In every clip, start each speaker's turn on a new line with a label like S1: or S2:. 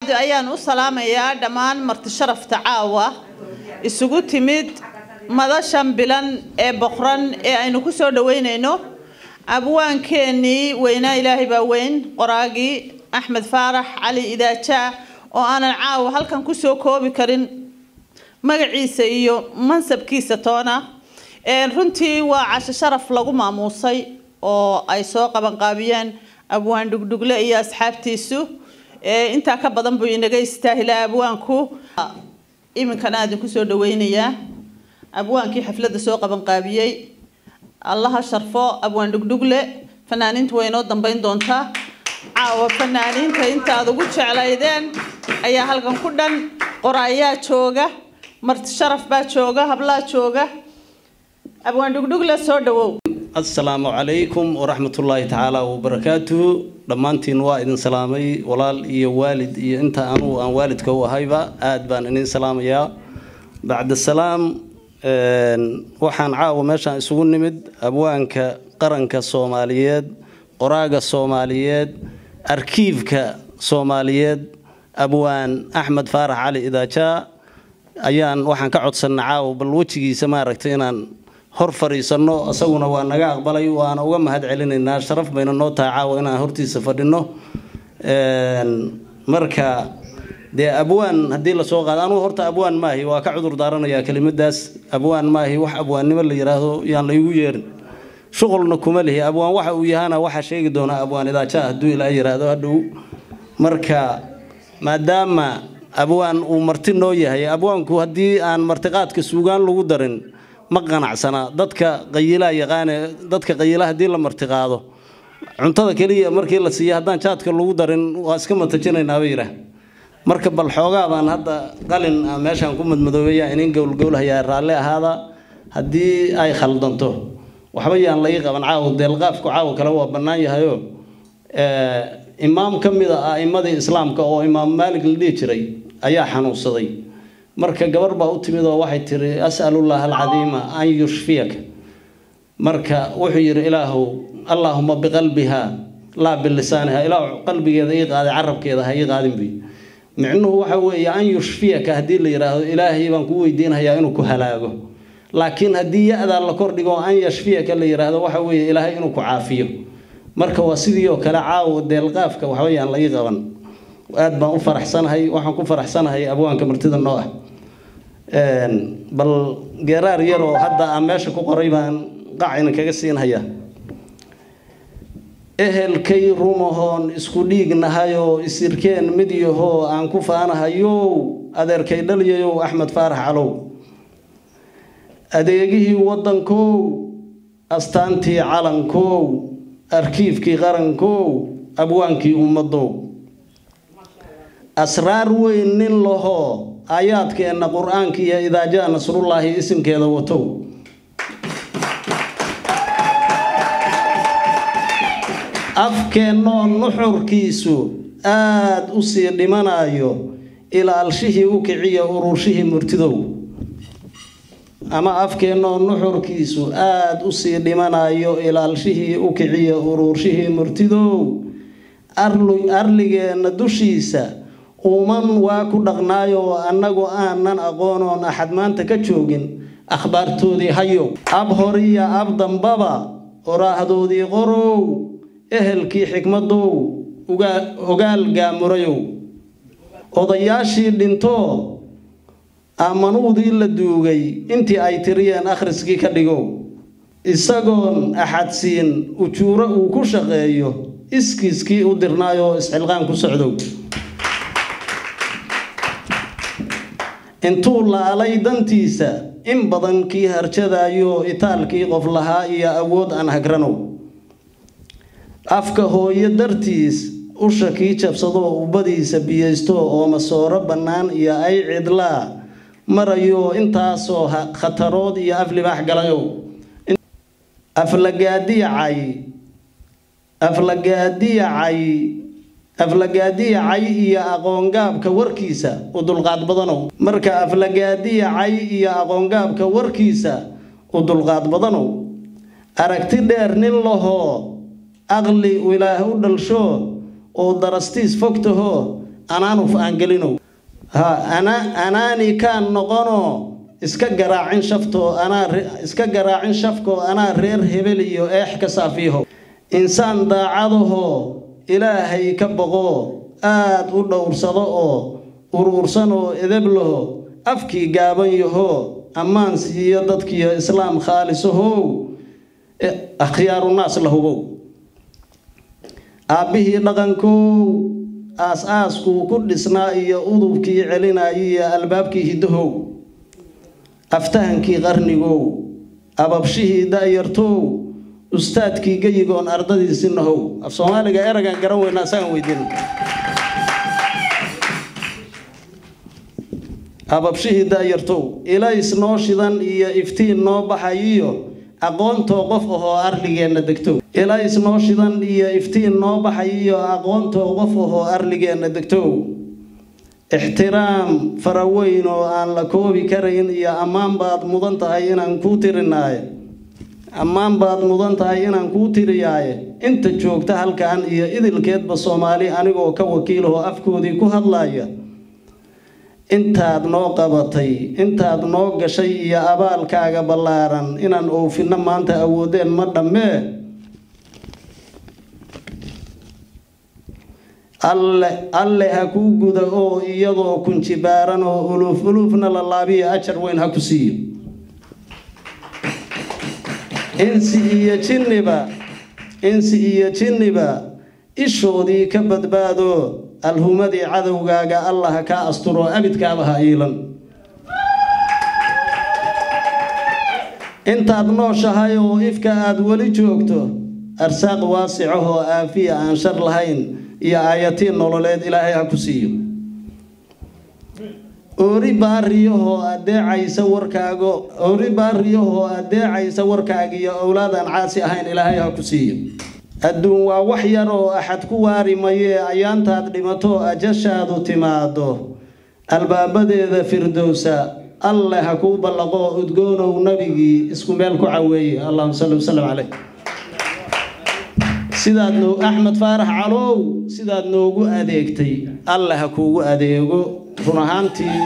S1: ayaan u salaamayaa dhammaan marti sharafta caawa isugu timid madashan bilan ee boqran ee aynu ku soo dhaweynayno abwaankeenii weynaa ilaahay baa weyn qoraagii axmed faarax cali idaaja oo aanan caawa halkan kusoo koobi karin magaciisa iyo mansabkiisa toona runtii waa casho sharaf lagu maamuusay oo ay soo qabanqaabiyeen abwaan dhugdhugle iyo asxaabtiisu intaa ka badan buu inaga istaahilaa abwaanku iminkana aadin kusoo dhaweynayaa abwaankii xafladda soo qabanqaabiyey allaha sharfo abwaan dhugdhugle fanaaniintu way inoo dambeyn doontaa caawa fanaaniinta intaad ugu jeclaydeen ayaa halkan ku dhan qoraayaa jooga marti sharaf baa jooga hablaa jooga abwaan dhugdhugle soo dhawow
S2: asalaamu calaykum waraxmatullaahi tacaala wabarakaatuhu dhammaantiin waa idin salaamay walaal iyo waalid iyo inta anugu aan waalidka u ahayba aad baan idin salaamayaa bacda salaam waxaan caawa meeshaan isugu nimid abwaanka qaranka soomaaliyeed qoraaga soomaaliyeed arkiifka soomaaliyeed abwaan axmed faarax cali idaajaa ayaan waxaan ka codsanna caawa bal wejigiisa maaragtay inaan hor fadhiisanno isaguna waa naga aqbalay waana uga mahad celinaynaa sharaf bayna noo tahay caawa inaan hortiisa fadhino marka dee abwaan haddii lasoo qaado anugu horta abwaan maahi waa ka cudur daaranayaa kelimadaas abwaan maahi wax abwaannimo la yidhaahdo yaan laygu yeerin shuqulna kuma lihi abwaan waxa uu yahana waxaa sheegi doonaa abwaan idaaja hadduu ilaa yidhaahdo hadhow marka maadaama abwaan uu marti noo yahay abwaanku haddii aan martiqaadka suugaan lagu darin ma qanacsana dadka qayilaa yaqaane dadka qayila haddii la martiqaado cuntada keliya markii la siiya haddaan jaadka lagu darin waa iska matajinaynaaba yidhaah marka bal xoogaa baan hadda qalin meeshaan ku madmadoobeya inin gowlgowlhayaa raalli ahaada haddii ay khaldanto waxba yaan laii qaban caawo deelqaafku caawo kale waa bannaan yahayo imaam ka mid a a'immadii islaamka oo imaam maalig la dhihi jiray ayaa xanuunsaday marka gabar baa u timid oo waxay tiri as'alullah alcadiima an yushfiyaka marka wuxuu yidhi ilaahow allaahuma biqalbiha laa bilisaaniha ilaahu qalbigeeda ii qaaday carabkeeda ha ii qaadin buy micnuhu waxa weeye an yushfiyaka haddii la yidhaahdo ilaahay baan ku weydiinhayaa inuu ku halaago laakiin haddii ya-daa la kordhigo an yashfiyaka la yidhaahdo waxa weeye ilaahay inuu ku caafiyo marka waa sidii oo kale caawo deelqaafka waxbayaan la ii qaban aad baan u faraxsanahay waxaan ku faraxsanahay abwaanka martida noo ah bal geeraar yaroo hadda aan meesha ku qoray baan qacina kaga siinhayaa ehelkay rumahoon isku dhiignahayoo isirkeen mid yahoo aan ku faanahayow adeerkay dhalyayow axmed faarax calow adeegihii waddankow astaantii calankow arkiifkii qarankow abwaankii ummadow asraar weyn nin lahoo aayaadkeenna qur-aanka iyo idaajaa nasrullaahi isimkeeda watow afkeennoo nuxurkiisu aad u sii dhimanayo ilaalshihii u kiciya ururshihii murtidow ama afkeennoo nuxurkiisu aad u sii dhimanayo ilaalshihii u kiciya ururshihii murtidow arligeenna dushiisa uuman waa ku dhaqnaayo annagu aanan aqoonoon axad maanta ka joogin akhbaartoodii hayow ab horiya ab dambaba oraahdoodii qorow ehelkii xikmadow ogaal gaamurayow odayaashii dhintoo ammanuudii la duugay intii ay tiriyeen akhriskii ka dhigow isagoon axadsiin ujuuro uu ku shaqeeyo iskiiskii u dirnaayoo isxilqaan ku socdow intuu laalay dantiisa in badan kii harjadayo itaalkii qof lahaa iyo awood aan hagranow afka hooyo dartiis usha kii jabsadoo ubbadiisa biyaysto oo masooro bannaan iyo ay cidlaa marayo intaasoo khatarood iyo af libaax galayow aflagaadiyacay aflagaadiyacay aflagaadiyacay iyo aqoongaabka warkiisa u dulqaad badanow marka aflagaadiyacay iyo aqoongaabka warkiisa u dulqaad badanow aragti dheer nin lahoo aqli ilaah u dhalsho oo darastiis fogtahoo anaanuf aan gelinow ha ana anaani kaan noqonoo iska garaacin shaftoo anaa iska garaacin shafkoo anaa reer hebel iyo eex ka saafiiho insaan daacadahoo ilaahay ka boqoo aad u dhowrsado oo uruursan oo edeb laho afkii gaaban yahoo ammaan siiyo dadkiyo islaam khaalisahow akhyaarunaas la hubow aabbihii dhaqankow aas-aaskuu ku dhisnaa iyo udubkii celinaayo iyo albaabkii hiddahow aftahankii qarnigow ababshihii da'yartow ustaadkii geyigoon ardadiisi nahow af soomaaliga eragan garan weynaa isagaan weydiin ababshihii da'yartow ilays noo shidan iyo iftiin noo baxayiyo aqoontoo qof ahoo arligeenna degtow ilays noo shidan iyo iftiin noo baxayiyo aqoontoo qof ahoo arligeenna degtow ixtiraam faraweyn oo aan la koobi karayn iyo ammaan baad mudan tahay inaan kuu tirinaaye ammaan baad mudan tahay inaan kuu tiriyaaye inta joogta halkan iyo idilkeedba soomaali anigoo ka wakiilahoo afkoodii ku hadlaaya intaad noo qabatay intaad noo gashay iyo abaalkaaga ballaaran inaan oofinno maanta awoodeen ma dhammee alle alle ha kuu guda oo iyadoo kunjibaaran oo uluuf uluufna la laabiya ajar weyn ha ku siiyo insi iyo jinniba insi iyo jinniba ishoodii ka badbaado alhumadii cadowgaaga allah kaa asturo abidkaaba ha iilan intaad nooshahay oo ifka aad weli joogto arsaaq waasicahoo aafiya aan shar lahayn iyo aayatiin nololeed ilaahay ha ku siiyo oori baariyahoo adeecaysa warkaago oori baariyahoo adeecaysa warkaaga iyo owlaadaan caasi ahayn ilaahay ha ku siiyo adduun waa wax yar oo axad ku waari mayee ayaantaad dhimato ajashaadu timaado albaabadeeda firdowsa alle ha kuu ballaqo udgoonow nabigii isku meel ku caweeye allahuma salli wasalam caleyh sidaad noo axmed faarax calow sidaad noogu adeegtay alle ha kuugu adeego run ahaantii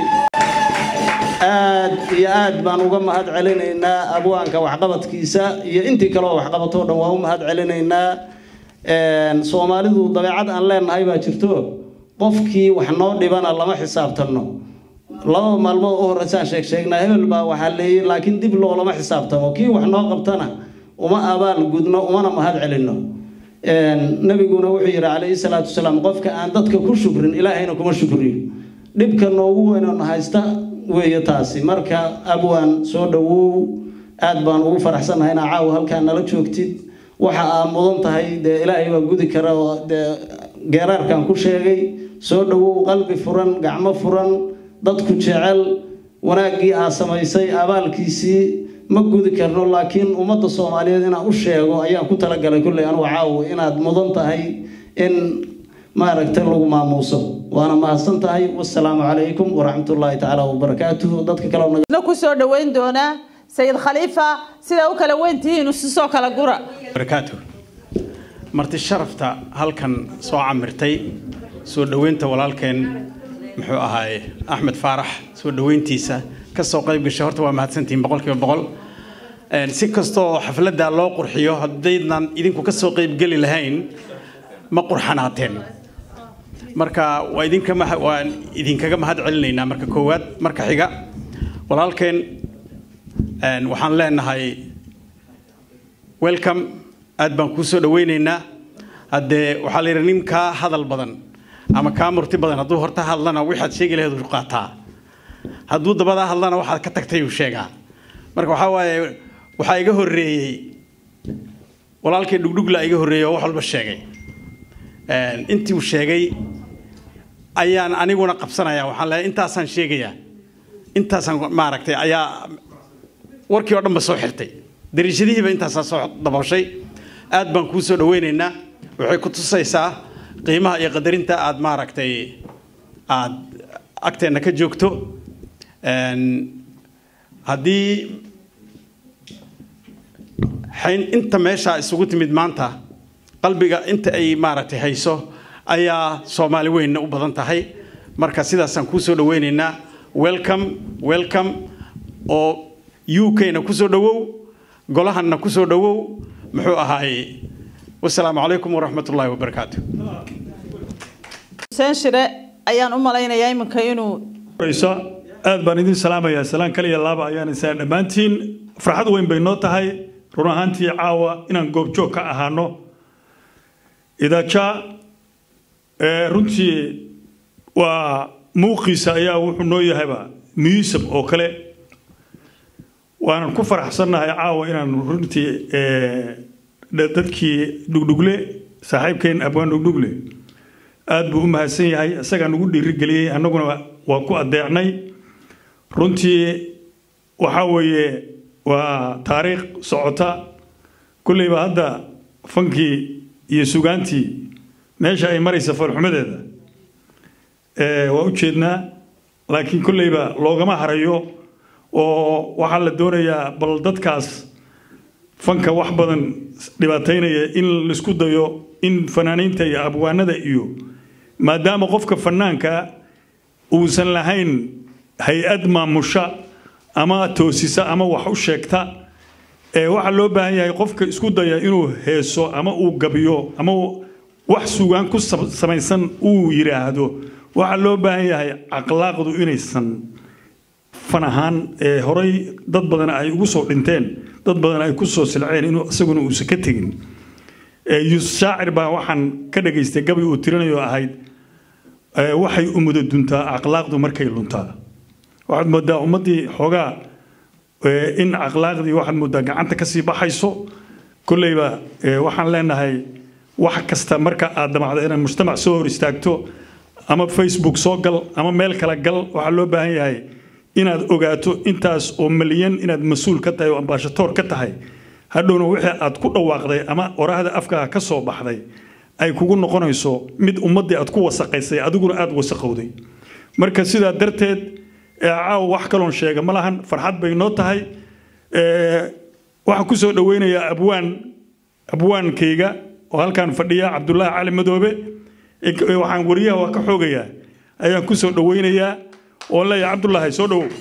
S2: aad iyo aad baan uga mahad celinaynaa abwaanka waxqabadkiisa iyo intii kaleoo waxqabatoo dhan waa u mahad celinaynaa soomaalidu dabeecad aan leenahay baa jirto qofkii wax noo dhibana lama xisaabtanno laba maalmood u horreysaan sheeg sheegnaa hebel baa waxaa leeyay laakiin dib loolama xisaabtamo kii wax noo qabtana uma abaal gudno umana mahad celinno nabiguna wuxuu yidhi calayhi salaatu wasalaam qofka aan dadka ku shukrin ilaahayna kuma shukriyo dhibka noogu weynona haysta weeye taasi marka abwaan soo dhowow aad baan ugu faraxsannahay inaa caawa halkaa nala joogtid waxa aa mudan tahay dee ilaahay baa gudi kara oo dee geeraarkan ku sheegay soo dhowow qalbi furan gacmo furan dadku jecel wanaaggii aa samaysay abaalkiisii ma gudi karno laakiin ummadda soomaaliyeed inaan u sheego ayaan ku talagalay kulley anugu caawo inaad mudan tahay in maaragtay lagu maamuuso waana mahadsan tahay wasalaamu calaykum waraxmatullaahi tacaala wabarakaatuhu dadka kale
S1: na ku soo dhoweyn doonaa sayid khaliifa sidaa u kala weyntihiin isusoo kala gura
S3: barakaatu marti sharafta halkan soo camirtay soo dhoweynta walaalkeen muxuu ahaaye axmed faarax soo dhoweyntiisa ka soo qayb gashay horta waa mahadsantihiin boqolkiiba boqol si kastoo xafladda loo qurxiyo haddaydnan idinku ka soo qaybgeli lahayn ma qurxanaateen marka waa idinka waan idinkaga mahad celinaynaa marka koowaad marka xiga walaalkeen waxaan leenahay welcome aad baan kuu soo dhaweynaynaa haddee waxaa la yidhi nin kaa hadal badan ama kaa murti badan hadduu horta hadlana waxaad sheegi lahayd uu qaataa hadduu dabadaa hadlana waxaad ka tagtay uu sheegaa marka waxaa waaye waxaa iga horreeyey walaalkay dhugdhugla iga horreeyey oo wax walba sheegay intii uu sheegay ayaan aniguna qabsanaya waxaan leeyahay intaasaan sheegayaa intaasaan maaragtay ayaa warkii oo dhan ba soo xirtay dariishadihiiba intaasaa soo dabooshay aad baan kuu soo dhaweynaynaa waxay ku tusaysaa qiimaha iyo qadarinta aad maaragtay aad agteenna ka joogto haddii xayn inta meeshaa isugu timid maanta qalbiga inta ay maaragtay hayso ayaa soomaali weynna u badan tahay marka sidaasaan kuu soo dhaweynaynaa welcome welcome oo u k-na kusoo dhawow golahanna kusoo dhawow muxuu ahaaye wasalaamu calaykum waraxmat ullaahi wabarakaatu
S1: xuseen shire ayaan u malaynayaa iminka inuu
S4: raysa aad baan idin salaamayaa salaan kaliya laaba ayaan isaa dhammaantiin farxad weyn bay noo tahay run ahaantii caawa inaan goobjoog ka ahaano idaaja runtii waa muuqiisa ayaa wuxuu noo yahayba muusam oo kale waanan ku faraxsannahay caawa inaan runtii dadkii dhugdhugle saaxiibkeen abwaan dhugdhugle aad buu u mahadsan yahay isagaa nagu dhiirigeliyey annaguna waa ku adeecnay runtii waxaa weeye waa taariikh socota kulleyba hadda fankii iyo sugaantii meesha ay maraysa farxumadeeda waa u jeednaa laakiin kulleyba loogama harayo oo waxaa la doonayaa bal dadkaas fanka wax badan dhibaataynaya in laisku dayo in fanaaniinta iyo abwaanada iyo maadaama qofka fanaanka uusan lahayn hay-ad maamusha ama toosisa ama wax u sheegta waxaa loo baahan yahay qofka isku daya inuu heeso ama uu gabiyo ama wax sugaan ku samaysan uu yidhaahdo waxaa loo baahan yahay akhlaaqdu inaysan fan ahaan horay dad badan ay ugu soo dhinteen dad badan ay ku soo silceen inuu isaguna uusan ka tegin shaacir baa waxaan ka dhagaystay gabi uu tirinayo ahayd waxay umuda duntaa akhlaaqdu markay luntaa waxaad moodaa ummaddii xoogaa in akhlaaqdii waxaad moodaa gacanta kasii baxayso kolleyba waxaan leenahay wax kasta marka aad damacdo inaad mujtamac soo hor istaagto ama facebook soo gal ama meel kale gal waxaa loo baahan yahay inaad ogaato intaas oo malyan inaad mas-uul ka tahay oo ambaashatoor ka tahay hadhowna wixii aad ku dhawaaqday ama oraahda afkaaga ka soo baxday ay kugu noqonayso mid ummaddii aad ku wasaqaysay adiguna aada wasaqowday marka sidaa darteed caawa wax kaloon sheega ma lahan farxad bay noo tahay waxaan kusoo dhaweynayaa abwaan abwaankayga oo halkaan fadhiya cabdulaahi cali madoobe waxaan wariyaha waa ka xoogayaa ayaan kusoo dhaweynayaa oo leeyahay cabdulaahi soo dhowow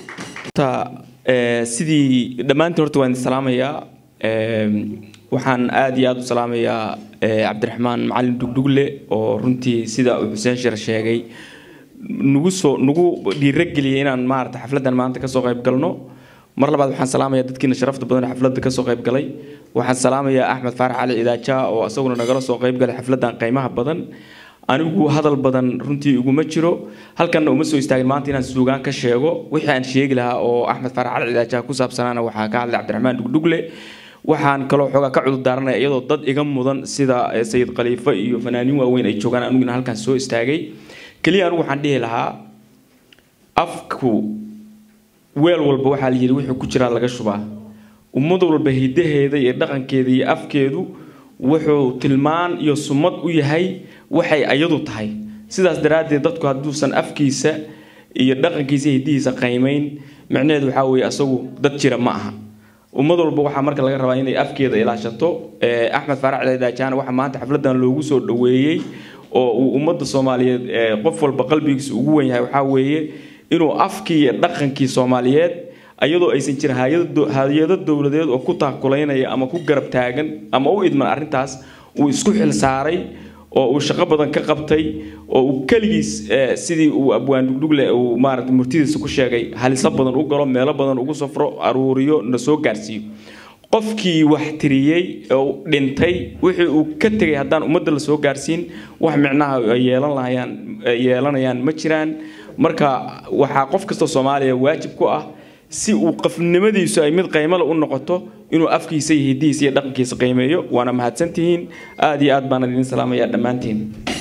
S5: sidii dhammaantiin horta waan salaamayaa waxaan aad iyo aad u salaamayaa cabdiraxmaan macalin dhugdhugle oo runtii sida uu xuseen shir sheegay nagu soo nagu dhiirageliyay inaan maarata xafladdan maanta kasoo qayb galno mar labaad waxaan salaamayaa dadkiina sharafta badan xafladda kasoo qayb galay waxaan salaamayaa axmed faarax cali cidaaja oo isaguna nagala soo qayb galay xafladdan qiimaha badan anigu hadal badan runtii iguma jiro halkanna uma soo istaagin maanta inaan suugaan ka sheego wixii aan sheegi lahaa oo axmed faarax cali cidaaja ku saabsanaana waxaa ka hadlay cabdiraxmaan dhugdhugle waxaan kaloo xoogaa ka cudur daaranaya iyadoo dad iga mudan sida sayid khaliifo iyo fanaaniin waaweyn ay joogaan aniguna halkan soo istaagay keliya anigu waxaan dhihi lahaa afku weel walba waxaa la yidhi wuxuu ku jiraa laga shubaa ummad walba hidaheeda iyo dhaqankeeda iyo afkeedu wuxuu tilmaan iyo sumad u yahay waxay ayadu tahay sidaas daraaddeed dadku hadduusan afkiisa iyo dhaqankiisa iyo hidihiisa qaymayn micnaheedu waxaa weeye asagu dad jira ma aha ummad walba waxaa marka laga rabaa inay afkeeda ilaashato axmed faarac cidaajaan waxaa maanta xafladan loogu soo dhoweeyey oo uu ummadda soomaaliyeed qof walba qalbigiisa ugu wen yahay waxaa weeye inuu afkii iyo dhaqankii soomaaliyeed ayadoo aysan jirin hay-ado dowladeed oo ku taakulaynaya ama ku garab taagan ama u idman arrintaas uu isku xil saaray oo uu shaqo badan ka qabtay oo uu keligiis sidii uu abwaan dhugdhugle uu maarata murtidiisa ku sheegay haliso badan u galo meelo badan ugu safro aruuriyo na soo gaarsiiyo qofkii wax tiriyey oo dhintay wixii uu ka tegay haddaan ummadda la soo gaarsiin wax micnaha ay yeelan lahayaan yeelanayaan ma jiraan marka waxaa qof kasta soomaaliya waajib ku ah si uu qofnimadiisu ay mid qaymale u noqoto inuu afkiisa iyo hidihiisa iyo dhaqankiisa qiimeeyo waana mahadsantihiin aad iyo aad baan idin salaamayaa dhammaantiin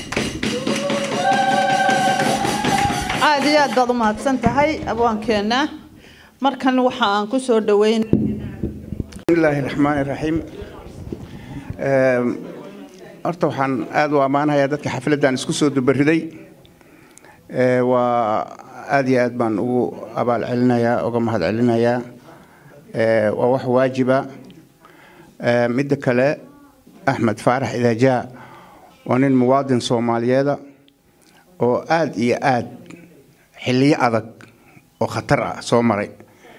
S1: aad iyo aad baad u mahadsan tahay abwaankeenna markan waxa aan ku soo dhaweyn
S6: bismillaahi raxmaani raxiim horta waxaan aada u ammaanayaa dadka xafladdan isku soo dubariday waa aad iyo aad baan ugu abaal celinayaa uga mahad celinayaa waa wax waajiba midda kale axmed faarax idaajaa waa nin muwaadin soomaaliyeeda oo aad iyo aad xilliyo adag oo khatar ah soo maray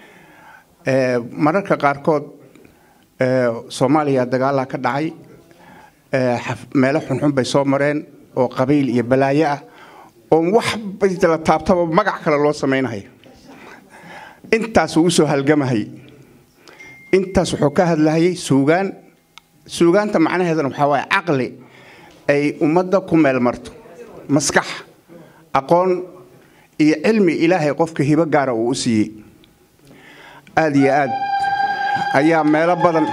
S6: Ee, mararka qaarkood ee, soomaaliya dagaalaa ka dhacay ee, xaf- meelo xunxun bay soo mareen oo qabiil iyo balaayo ah oo wax la taabtaba magac kale loo samaynayo intaas uu usoo halgamahay intaas wuxuu ka hadlahayay suugaan suugaanta macnaheedana waxaa waaye caqli ay ummadda ku meel marto maskax aqoon iyo cilmi ilaahay qofka hibo gaara uu u siiyey aad iyo aad ayaa meelo badan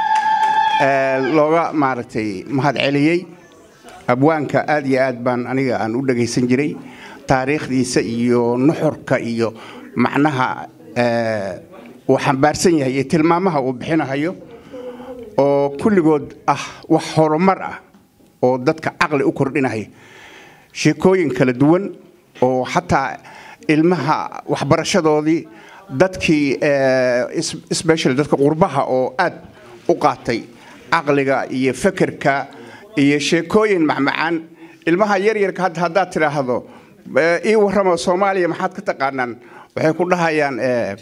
S6: ee, looga maaragtay mahadceliyey abwaanka aad iyo aad baan aniga aan u dhagaysan jiray taariikhdiisa iyo nuxurka iyo macnaha ee, uu xambaarsan yahay iyo tilmaamaha uu bixinahayo oo kulligood ah wax horumar ah oo dadka caqli u kordhinaya sheekooyin kala duwan oo xataa ilmaha waxbarashadoodii dadkii eh, is- especially dadka qurbaha oo aad u qaatay caqliga iyo fekerka iyo sheekooyin macmacaan ilmaha yaryarka hadda haddaad tidhaahdo eh, ii warramo soomaaliya maxaad ka taqaanaan waxay ku dhahayaan eh,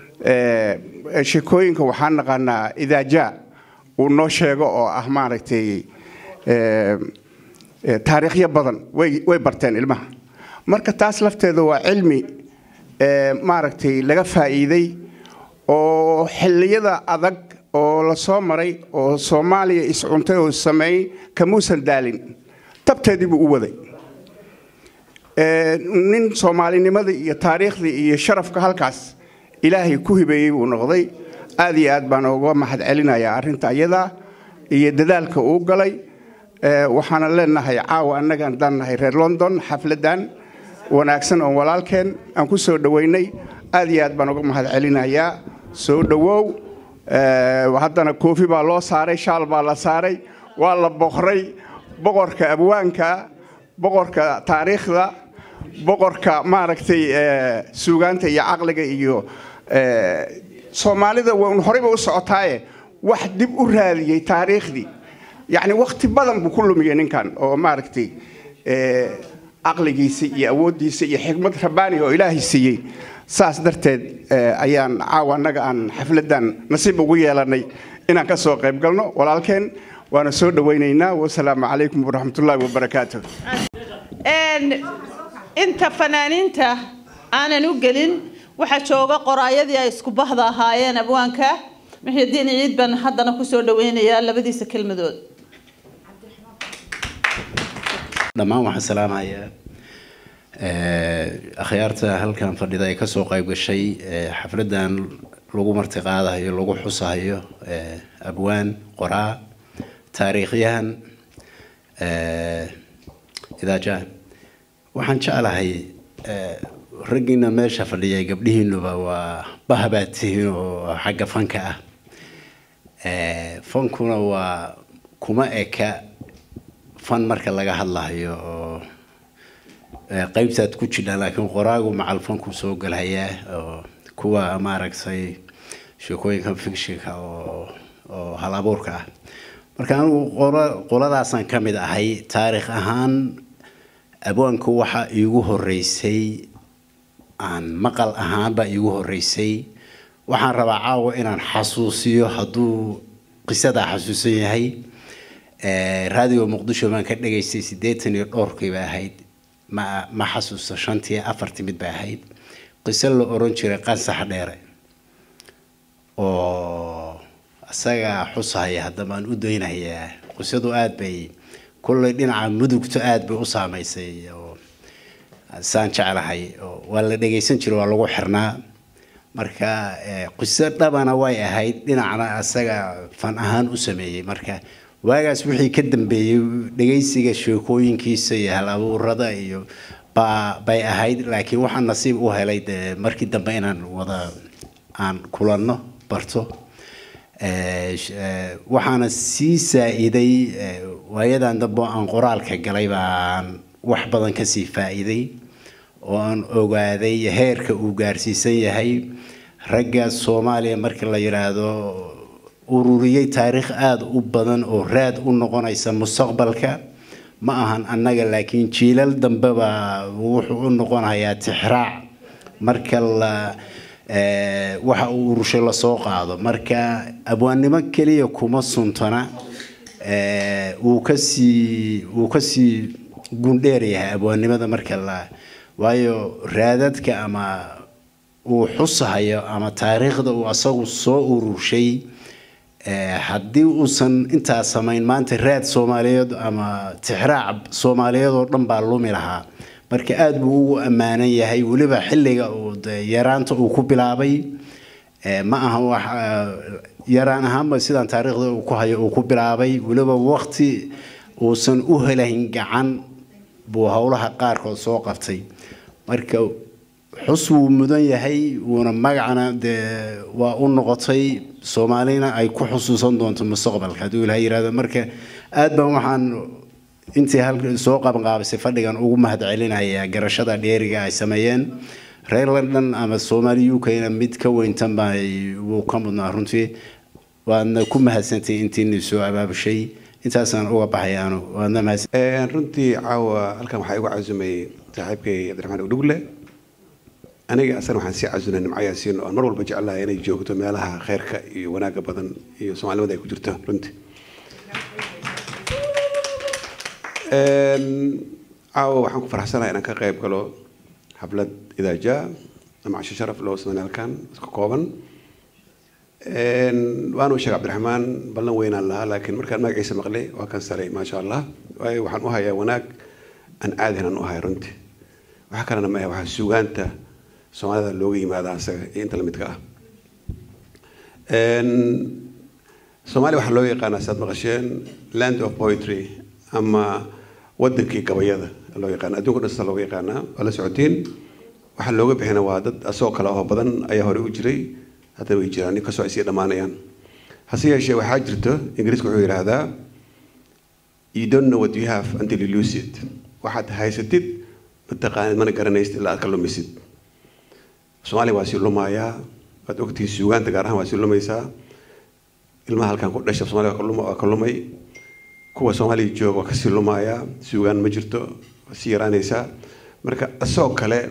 S6: eh, sheekooyinka waxaan naqaanaa idaaja uu noo sheego oo ah maaragtay eh, eh, taariikhyo badan way way barteen ilmaha marka taas lafteeda waa cilmi eh, maaragtay laga faa'iiday oo xilliyada adag oo la soo maray oo soomaaliya iscuntay oo sameeyey kamuusan daalin tabteedii buu u waday Eh, nin soomaalinimadii iyo taariikhdii iyo sharafka halkaas ilaahay ku hibeeyey buu noqday aad iyo aad baan uga mahad celinayaa arrinta iyada iyo dadaalka uu galay Eh, waxaana leenahay caawa annaga haddaan nahay reer london xafladan wanaagsan oo walaalkeen aan ku soo dhoweynay aad iyo aad baan uga mahad celinayaa soo dhowow Eh, haddana koofi baa loo saaray shaal baa la saaray waa la boqray boqorka abwaanka boqorka taariikhda boqorka maaragtay eh, suugaanta iyo caqliga iyo eh, soomaalida waan horeyba u socotaaye wax dib u raadiyey taariikhdii yacni wakti badan buu ku lumiyey ninkan oo maaragtay eh, caqligiisa iyo awooddiisa iyo xikmad rabbaani oo ilaahay siiyey saas darteed eh, ayaan caawa annaga aan xafladan nasiib ugu yeelanay inaan ka soo qayb galno walaalkeen waana soo dhowaynaynaa wasalaamu calaykum waraxmatullaahi wabarakaatuh
S1: Een, inta fanaaniinta aanan u gelin waxaa jooga qoraayadii ay isku bahda ahaayeen abwaanka muxidiin ciid baan haddana kusoo dhaweynayaa labadiisa kelmadood
S7: dhammaan waxaan salaamayaa eh, akhyaarta halkan fadhida ee kasoo qayb gashay eh, xafladan lagu martiqaadayo lagu xusayo eh, abwaan qoraa taariikhyahan eh, idaajaan waxaan jeclahay eh, raggiina meesha fadhiya gabdhihiinuba waa bahabaad tihiin oo xagga fanka ah Eh, fankuna waa kuma eka fan marka laga hadlayo oo eh, qaybtaad ku jirhaan laakiin qoraagu macal fanku soo galhayaa oo kuwa maaragtay sheekooyinka fictionka oo oo hal abuurka ah marka anigu qola- qoladaasaan ka mid ahay taariikh ahaan abwaanku waxa iigu horeysay aan maqal ahaanba iigu horeysay waxaan rabaa caawa inaan xasuusiyo hadduu qisadaa xasuusan yahay Eh, raadiyo muqdisho baan ka dhegaystay siddeetan iyo dhowrkii bay ahayd ma ma xasuusto shantii afartii mid bay ahayd qiso la oran jiray qansax dheere oo isagaa xusahaya haddaba aan u daynayaa qisadu aad bay kullay dhinaca mudugto aad bay u saamaysay oo saan jeclahay oo waa la dhegaysan jiray waa lagu xirnaa marka eh, qiso dhabana way ahayd dhinacna asaga fan ahaan u sameeyey marka waagaas wixii ka dambeeyey dhegaysiga sheekooyinkiisa iyo hal abuurada iyo baa bay ahayd laakiin waxaan nasiib u helay dee markii dambe inaan wada aan kulanno barto Eh, sh- eh, waxaana sii saa-iday eh, waayadan dambe oo aan qoraalka galay baan wax badan kasii faa-iiday oo aan ogaaday heerka uu gaarsiisan yahay ragga soomaaliya marka la yidhaahdo ururiyey taariikh aada u badan oo raad u noqonaysa mustaqbalka ma ahan annaga laakiin jiilal dambeba wuxuu u noqonayaa tixraac marka la waxa uu urushay lasoo qaado marka abwaannimo keliya kuma suntana wuu kasii wuu kasii gundheer yahay abwaannimada marka la waayo raadadka ama uu xusahayo ama taariikhda uu asagu soo ururshay haddii uusan intaa samayn maanta raad soomaaliyeed ama tixraac soomaaliyeed oo dhan baa lumi lahaa marka aada buu ugu ammaanan yahay weliba xilliga uu yaraanta uu ku bilaabay ma aha wax yaraan ahaanba sidaan taariikhda uu ku hayo uu ku bilaabay weliba waqti uusan u helayn gacan buu howlaha qaarkood soo qabtay marka xus wuu mudan yahay wuuna magacana dee waa u noqotay soomaalina ay ku xusuusan doonto mustaqbalka hadduu ilaha yirahdo marka aad baan waxaan intii halka soo qabanqaabisay fadhigan ugu mahad celinayaa garashada dheeriga ay sameeyeen reer london ama soomaali u k-na mid ka weyntan baa wuu ka mudnaa runtii waadna ku mahadsantay intiini soo abaabushay intaasaan uga baxayaanu waadna mahadsan
S8: runtii caawa halkan waxaa igu casumayay saaxiibkay cabdiraxmaan udhugle aniga asana waxaan sii casunay nimco yaasiin oo aan mar walba jeclahay inay joogto meelaha kheyrka iyo wanaagga badan iyo soomaalimada ay ku jirto runtii caawa waxaan ku faraxsanahay inaan ka qayb galo xaflad idaaja ama casho sharaf loo sameyn halkan iska kooban waanu sheegay cabdiraxmaan ballan weynaan lahaa laakiin markaan magaciisa maqlay waa kan saray maasha allah waayo waxaan u hayaa wanaag aan caadihan aan u hahay runtii waxa kalena ma ah waxaa suugaanta soomaalida looga yimaada asaga iyo inta lamidka ah soomaaliya waxaa loo yaqaanaa saad maqasheen land of poetry ama wadankii gabayada loo yaqaana adduunka dhan sida looga yaqaanaa waa la socotiin waxaa looga bixina waa dad asagoo kale oo badan ayaa hore u jiray haddana way jiraan inkastoo ay sii dhammaanayaan hase yeeshee waxaa jirto ingiriiska wuxuu yidhaahdaa you don't know what you have until you lose it waxaad haysatid mataqaanid mana garanaysid ilaa aad ka lumisid soomaaliya waa sii lumayaa waad ogtihiin suugaanta gaar ahaan waa sii lumaysaa ilmaha halkan ku dhasha soomaaliya waa ka lumay kuwa soomaaliya jooga waa kasii lumayaa suugaan ma jirto waa sii yaraanaysaa marka isagoo kale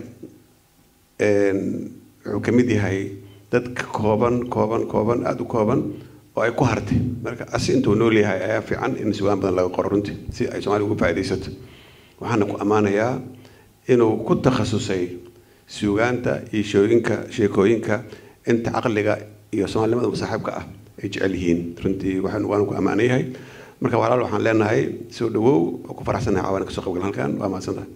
S8: wuxuu ka mid yahay dad ka kooban kooban kooban aada u kooban oo ay ku hartay marka asi intuu nool yahay ayaa fiican in suugaan badan laga qoro runtii si ay soomaaliya uga faa'iidaysato waxaana ku ammaanayaa inuu ku takhasusay suugaanta iyo shooyinka sheekooyinka inta caqliga iyo soomaalinimada masaaxiibka ah ay jecel yihiin runtii waxaan waanu ku ammaan yahay marka walaal waxaan leenahay soo dhawow oo ku faraxsanahay caawana kasoo qaybgal halkan waa mahadsantahay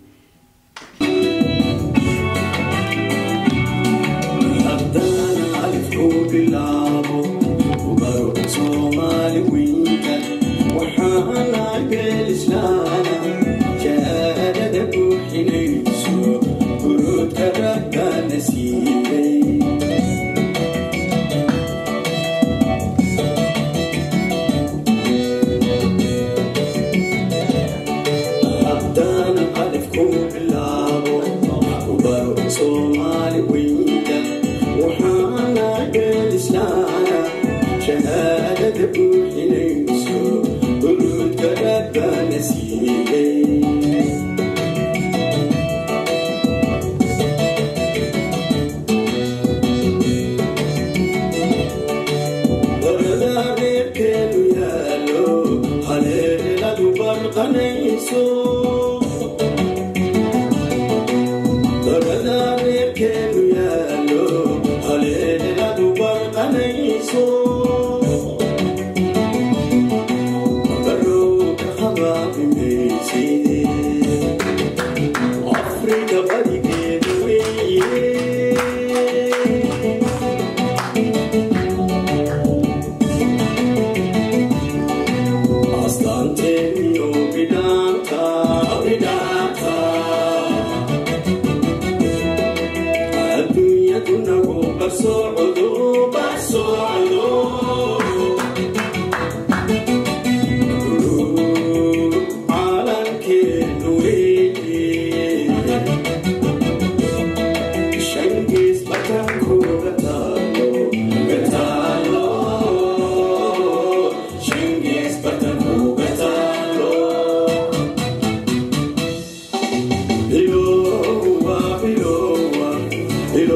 S9: Hello,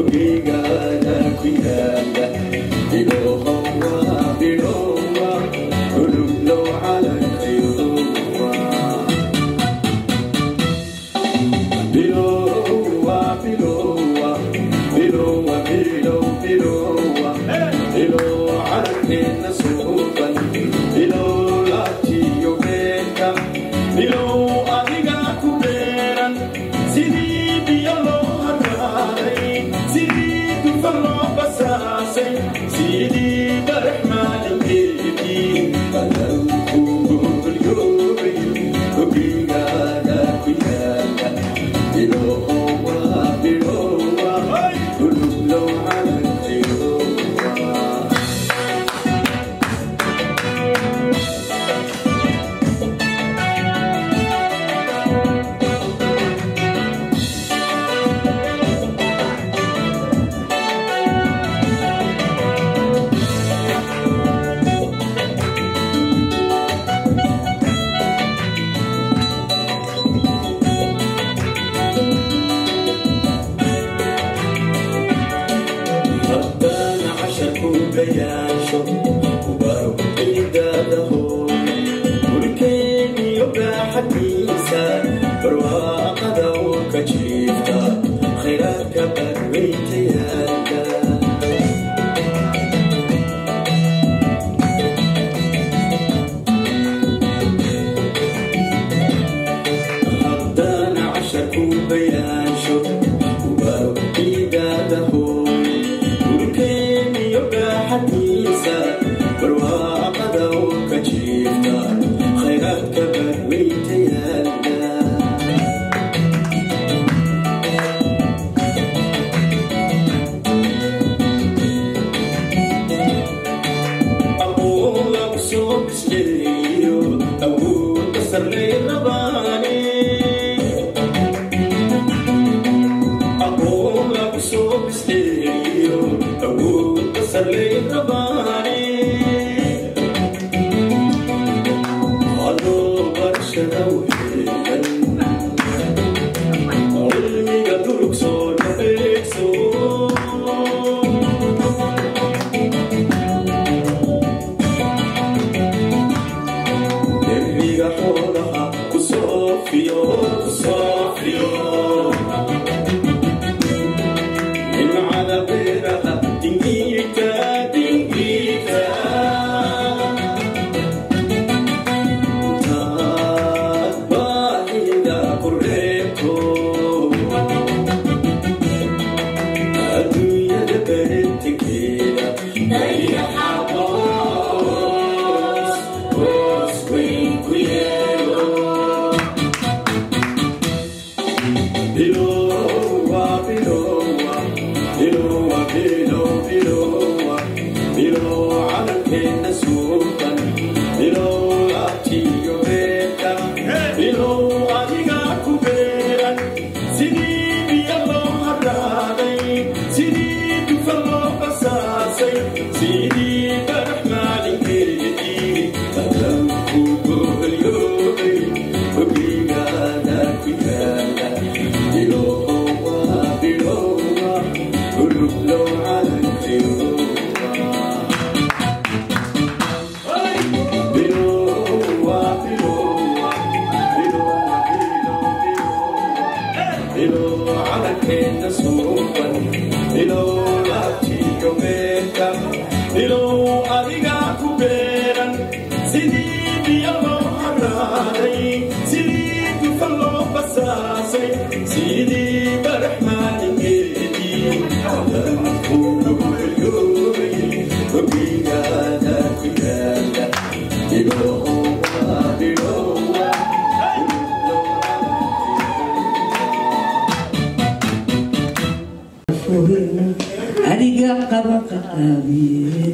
S9: adiga qaba qaqaabiye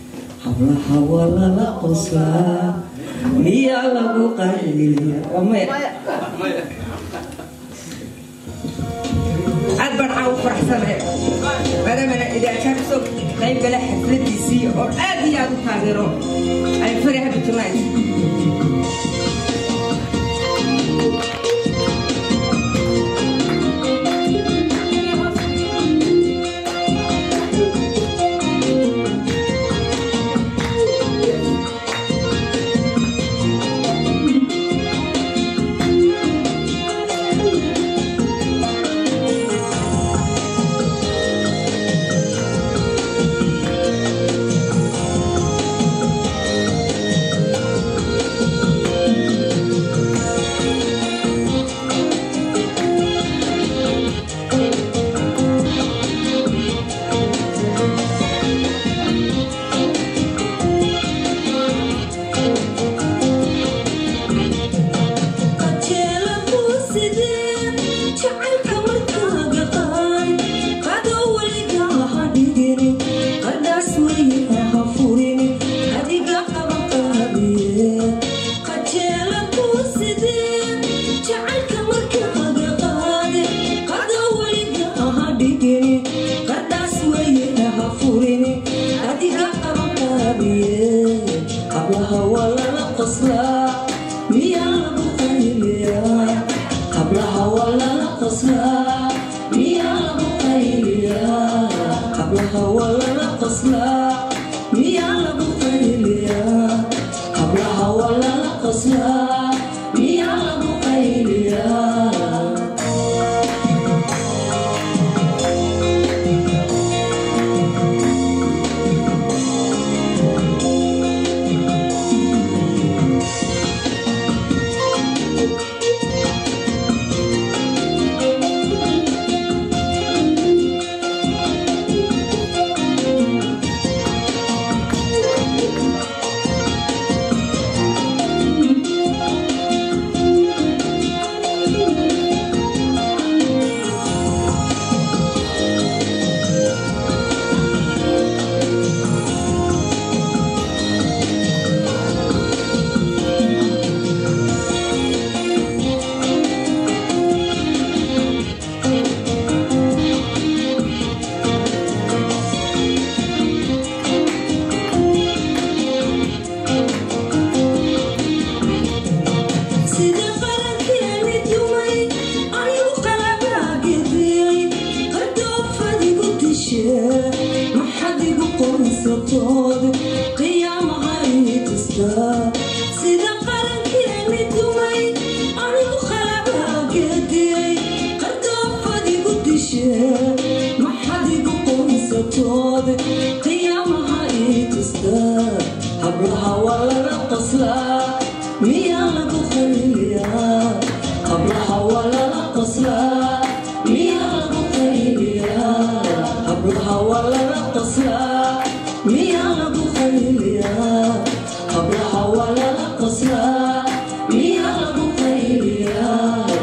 S9: hablaha waa lala qoslaa miyaa lagu qariya
S10: aad baan caaw faraxsane maadaamana idaacaa kasoo qayb gala xafladiisii oo aad iyo aad u taageero I'm very happy tonight
S9: hablaha walala qoslaa miyaa lagu qayliyaa hablaha walala qoslaa miyaa lagu qayliyaa sida qarankeeni dumay ayuu qalabaageediyey qardoofadigu dishee maxad igu qoonsatood qiyaamaha ii tustaa sida qarankeeni dumay ayuu qalabaageediyey qardoofadigu dishee maxad igu qoonsatood qiyaamaha ii tustaa hablaha waa laga qoslaa miyaa lagu qayliyaa hablaha waa lala qoslaa miyaa lagu qayliyaa hablaha waa lala qoslaa miyaa lagu qayliyaa hablaha waa lala qoslaa miyaa lagu qayliyaa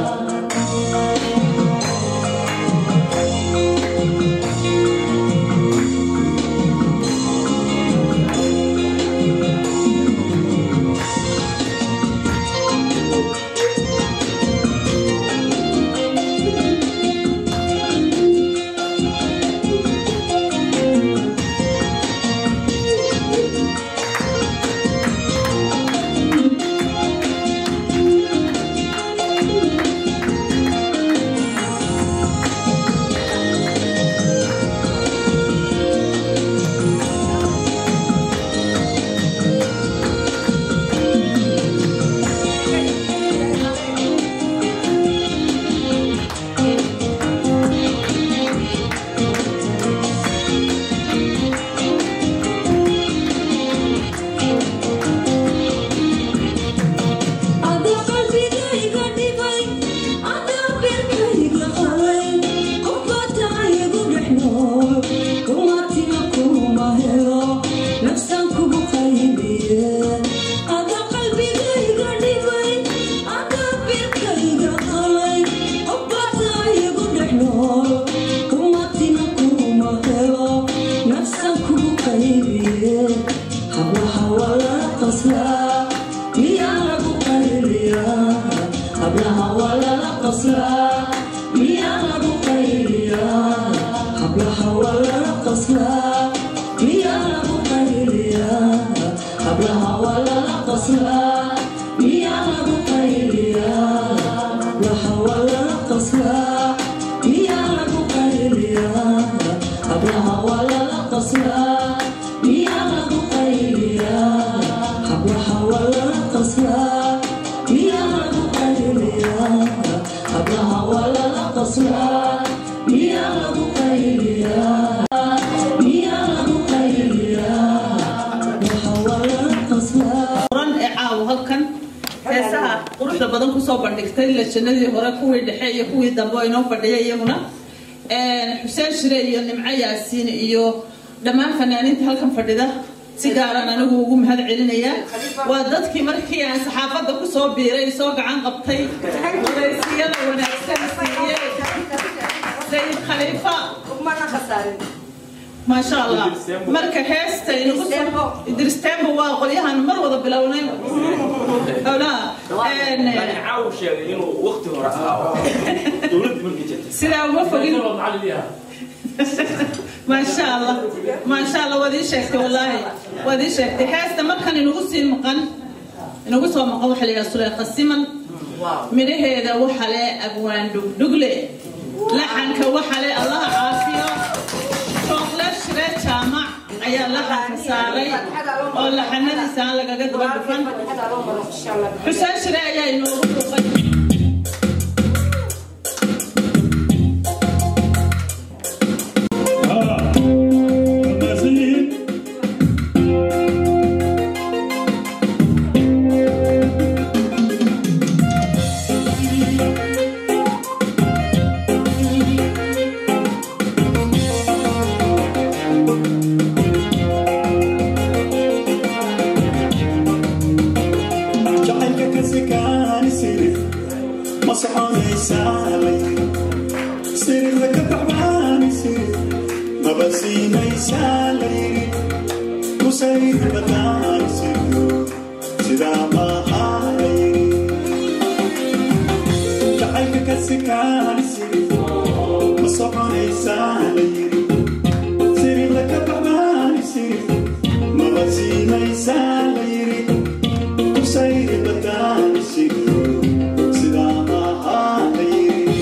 S9: adaa qalbigayga dhibay adaa beerkayga qalay qofbataayagu dhex nool kumatina kuma helo nafsan kugu qaybiye adaa qalbigayga dhibay adaa beerkayga qalay qofbataayagu dhex nool kumatina kuma helo nafsan kugu qaybiye hablaha waa lala qoslaa miyaa lagu qayliyaa hablaha waa lala qoslaa miyaa lagu qayliyaa hablaha waa lala qoslaa miyaa lagu qayliyaa hablaha waa lala qoslaa miyaa lagu qayliyaa hablaha waa lala qoslaa miyaa lagu qayliyaa hablaha waa lala qoslaa miyaa lagu qayliyaa hablaha waa lala qoslaa miyaa lagu qayliyaa hablaha waa lala qoslaa miyaa lagu qayliyaa miyaa lagu qayliyaa hablaha waa lala qoslaa
S1: quran ee caawa halkan heesaha quruxda badan kusoo bandhigtay lajanadii hore kuwii dhexe iyo kuwii dambe oo inoo fadhiya iyaguna xuseen shire iyo nimco yaasiin iyo dhammaan fanaaniinta halkan fadhida si gaaran anigu ugu mahad celinayaa waa dadkii markii aan saxaafadda kusoo biiray soo gacan qabtay wadaysiyada wanaagsan siiyey sayid khaliifa ما شاء الله مركا هيست إدريس تيمبو وقليها مر وضا بلونين أو لا
S5: يعني عاوش يعني إنه وقت هو دولد من جد
S1: سلا موفقين ما شاء الله ما شاء الله ودي شيختي والله ودي شيختي هيست مركا نغسي المقن نغسي المقن وحلي سلي قسما من هذا وحلي أبوان دقلي لحنك وحلي الله عافية شوكلا شري ayaa laxanka saaray oo laxanadiisa aan lagaga daba dhufan xuseen shire ayaa inoogu dhuuqay
S11: jacaylka ka sikaani sirif ma soconaysaalay sirifda ka baxbaani sirif maba siinaysaalayi kusayr badaani siryo sidaa maahalayiri jacaylka ka sikaani sirif ma soconaysaalayiri sirifda ka baxbaani sirif maba siinaysalayiri kusayr badaani siryo sidaa maahalayiri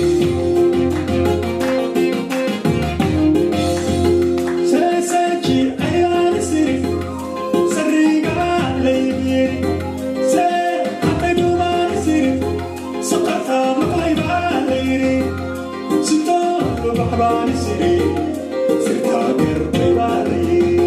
S11: seeseeji ayaani sirif sariga laybiyeri see xaqaydumaani sirif saqarta maqlaybaa layiri sitoo babaxbaani siri sirtaa gerbaybaa layiri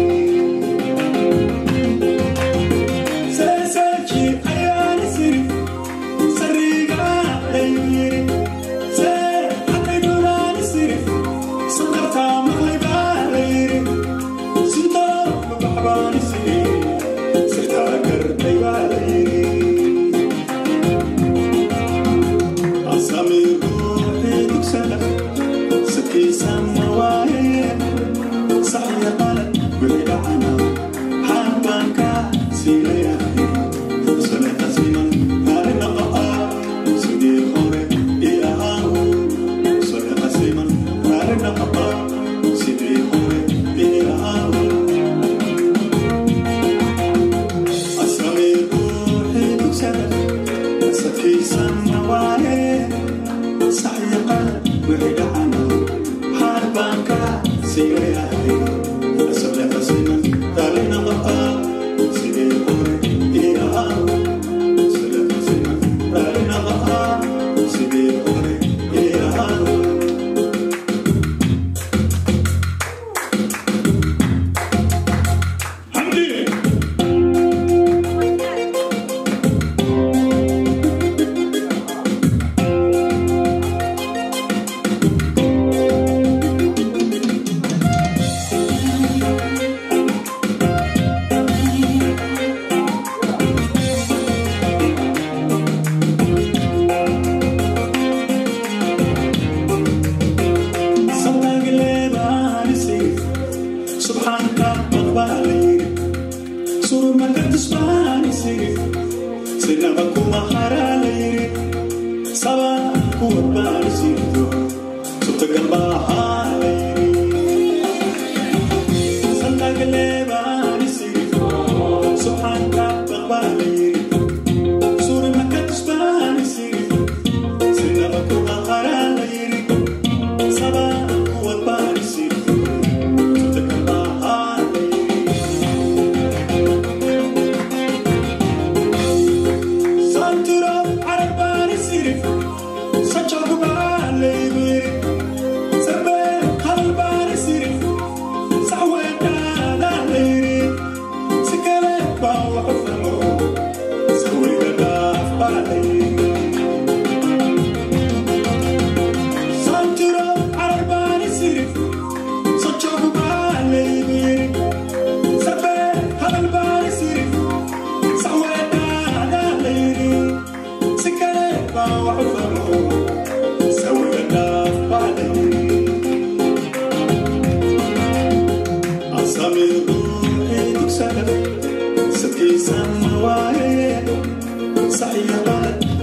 S11: seeseeji ayaani sirif sariga laybiyeri see xaqaydumaani sirif saqarta maqlaybaa layiri sitoo babaxbaani siri sirtaa gerbaybaa layiri أسامي روحي تكسلك سكي سما وايه صحي قلب بعيد عنا حبك سيريا سنة تسليما هاري نقاء سيدي خوري إلى هاو سنة تسليما هاري نقاء سيدي خوري إلى هاو أسامي روحي تكسلك سكي سما وايه صحي قلب بعيد عنا حبك سيريا سنة تسليما هاري نقاء سيدي خوري إلى هاو سنة تسليما هاري نقاء سيدي خوري إلى هاو سبحانك أقبالي سرور ما تسمعني سيري سنبك مهارالي سبا كوبالي سيري سبتك البحالي سنك لباني سيري سبحانك أقبالي سرور ما تسمعني سيري سنبك مهارالي سبا كوبالي سيري سبتك البحالي Santuro arabani sirif Sachagu bale biri Sarbe halbani sirif Saweta da liri Sikale ba wa famo Sawega da bale Santuro arabani sirif Sachagu bale biri Sarbe halbani sirif Saweta da liri Sikale ba wa famo Sawega da bale أسامي روحي تكسر سكي سما وايه صحيح غلط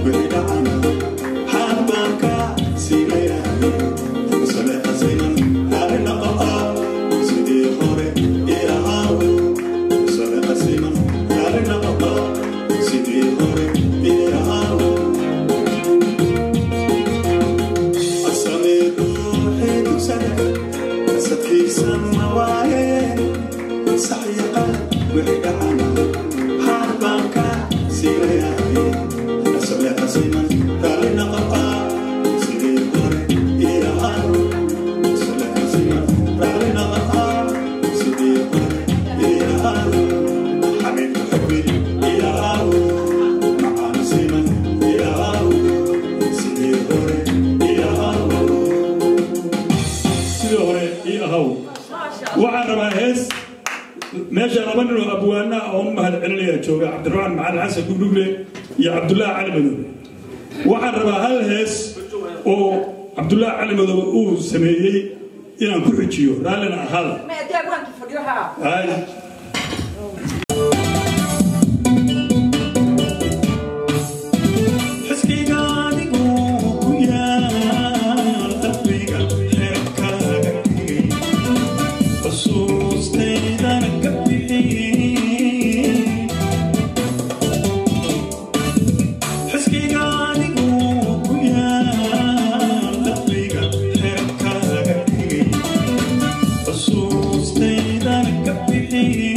S4: sidii hore ii ahaw waxaan rabaa hees meesha laba nin oo abwaana ah oo u mahad celinaya jooga cabdiraxmaan macalin xasan dhugdhugle iyo cabdullaahi cali madow waxaan rabaa hal hees oo cabdullaahi cali madow uu sameeyey inaan ku xujiyo raallina ahaada Ay.
S11: xisbiga adigoo ku yaal qalbiga xeerkaaga dhigay xusuustaydana ka bixiyey xisbiga adigoo ku yaal qalbiga xeerkaaga dhigay xusuustaydana ka bixiyey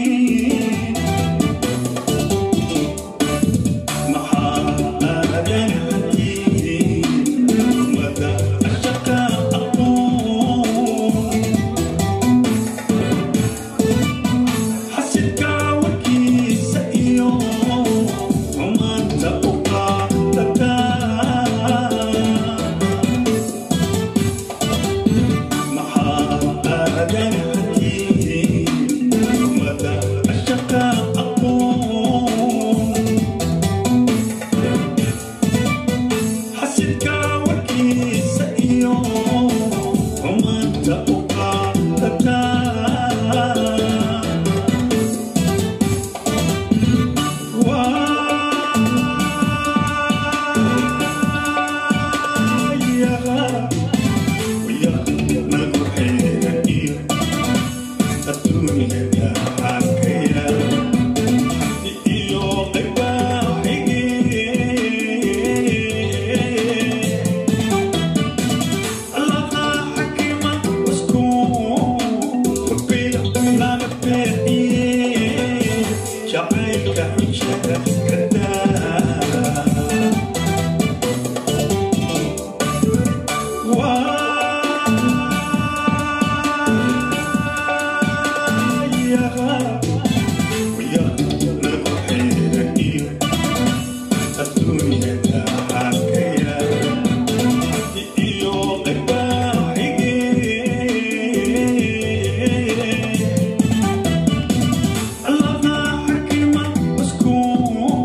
S11: xasidka warkiisa iyo xumaanta u qaadataa iyo qayba xigee iyo qayba xigee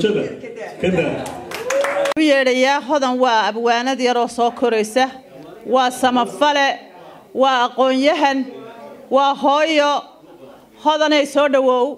S11: bulshada ka daa
S1: u yeedhayaa hodan waa abwaanad yaroo soo koraysa waa samafale waa aqoon-yahan waa hooyo hodanay soo dhowow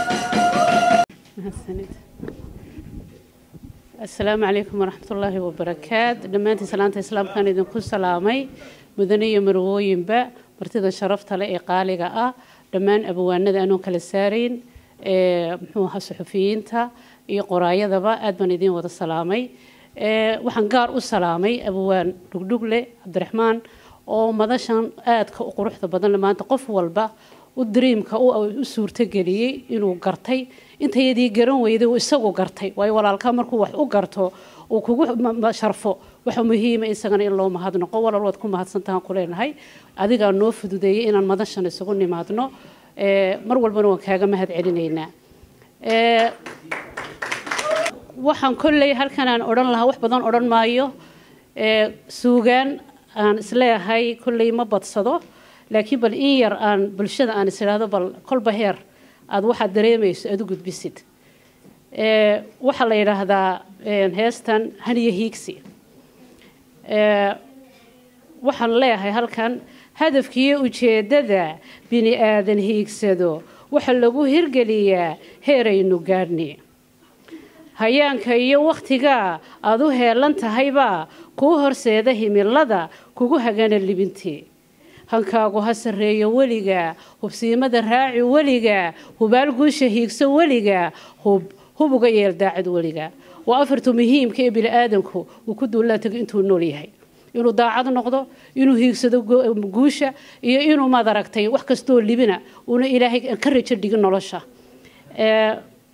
S12: asalaamu calaykum waraxmatullaahi wabarakaat dhammaantiin salaanta islaamkaan idinku salaamay mudane iyo marwooyinba martida sharafta leh ee qaaliga ah dhammaan abwaanada anoon kala saarayn ee muxuu ahaa suxufiyiinta iyo qoraayadaba aad baan idiin wada salaamay ee waxaan gaar u salaamay abwaan dhugdhugle cabdiraxmaan oo madashan aadka u quruxda badan leh maanta qof walba u dariimka u u suurtageliyey inuu gartay intayadii garan weyday uu isagu gartay waayo walaalkaa markuu wax u garto uu kugu ma- ma- sharfo waxa muhiima isagana in loo mahadnaqo walaal waad ku mahadsantahan ku leenahay adigaa noo fududeeyey inaan madashan isugu nimaadno ee, mar walbana waan kaaga mahad celinaynaa Ee, waxaan kolley halkan aan odhan lahaa wax badan odhan maayo ee, suugaan aan isleeyahay kolley ma badsado laakiin bal in yar aan bulshada aan is idhaahdo bal kolba heer aad waxaad dareemayso aad u gudbisid Ee, waxaa la yidhaahdaa een, heestan haniyo hiigsi Ee, waxaan leeyahay halkan hadafkiiyo ujeeddada bini aadan hiigsado waxa lagu hirgeliyaa heeraynu gaadhni hayaanka iyo wakhtiga aad u heelan tahaybaa kuu horseeda himilada kugu hagana libintii hankaagu ha sarreeyo weliga hubsiimada raaci weliga hubaal guusha hiigso weliga hub hub uga yeel daacad weliga waa afartu muhiimka ee bini'aadanku uu ku duulaan tago intuu nool yahay inuu daacad noqdo inuu hiigsado gu- guusha iyo inuu maad aragtay wax kastoo libina uuna ilaahay ka rajo dhigin nolosha Ee,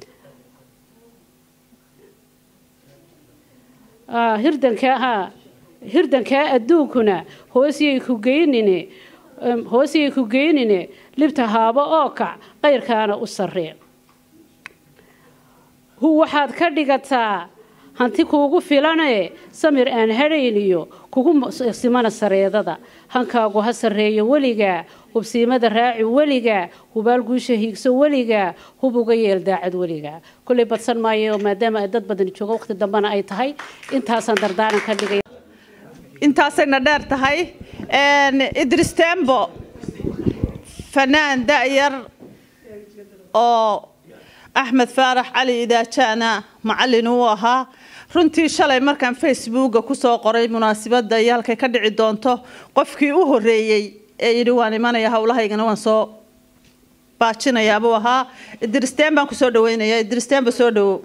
S12: Ah, hirdanka ha hirdankaa adduunkuna hoosiyay ku geynine em, hoosiyay ku geynine libta haabo oo kac qayrkaana u sarree hu waxaad ka dhigataa hanti kuugu filane samir aan hadhayniyo kugu mu- simana sareedada hankaagu ha sarreeyo weliga hubsiimada raaci weliga hubaal guusha hiigso weliga hub uga yeel daacad weliga kolley badsan maayo maadaama ay dad badan joogo waqti dambena ay tahay intaasaan dardaaran ka dhigay
S1: intaasayna dheer tahay Een, idris tembo fanaan da'yar oo axmed faarax cali idaajaana macallin uu ahaa runtii shalay markaan facebooka kusoo qoray munaasibadda iyo halkay ka dhici doonto qofkii u horreeyey ee yidhi waan imanaya howlahaygana waan soo baajinayaa buu ahaa idristeen baan kusoo dhaweynayaa idristeen ba soo dhawow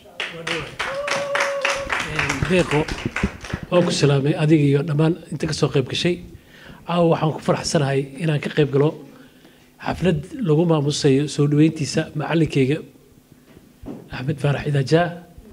S13: deeqo waan ku salaamay adiga iyo dhammaan inta kasoo qayb gashay caawa waxaan ku faraxsanahay inaan ka qayb galo xaflad lagu maamusayo soo dhaweyntiisa macallinkeyga axmed faarax idaajaa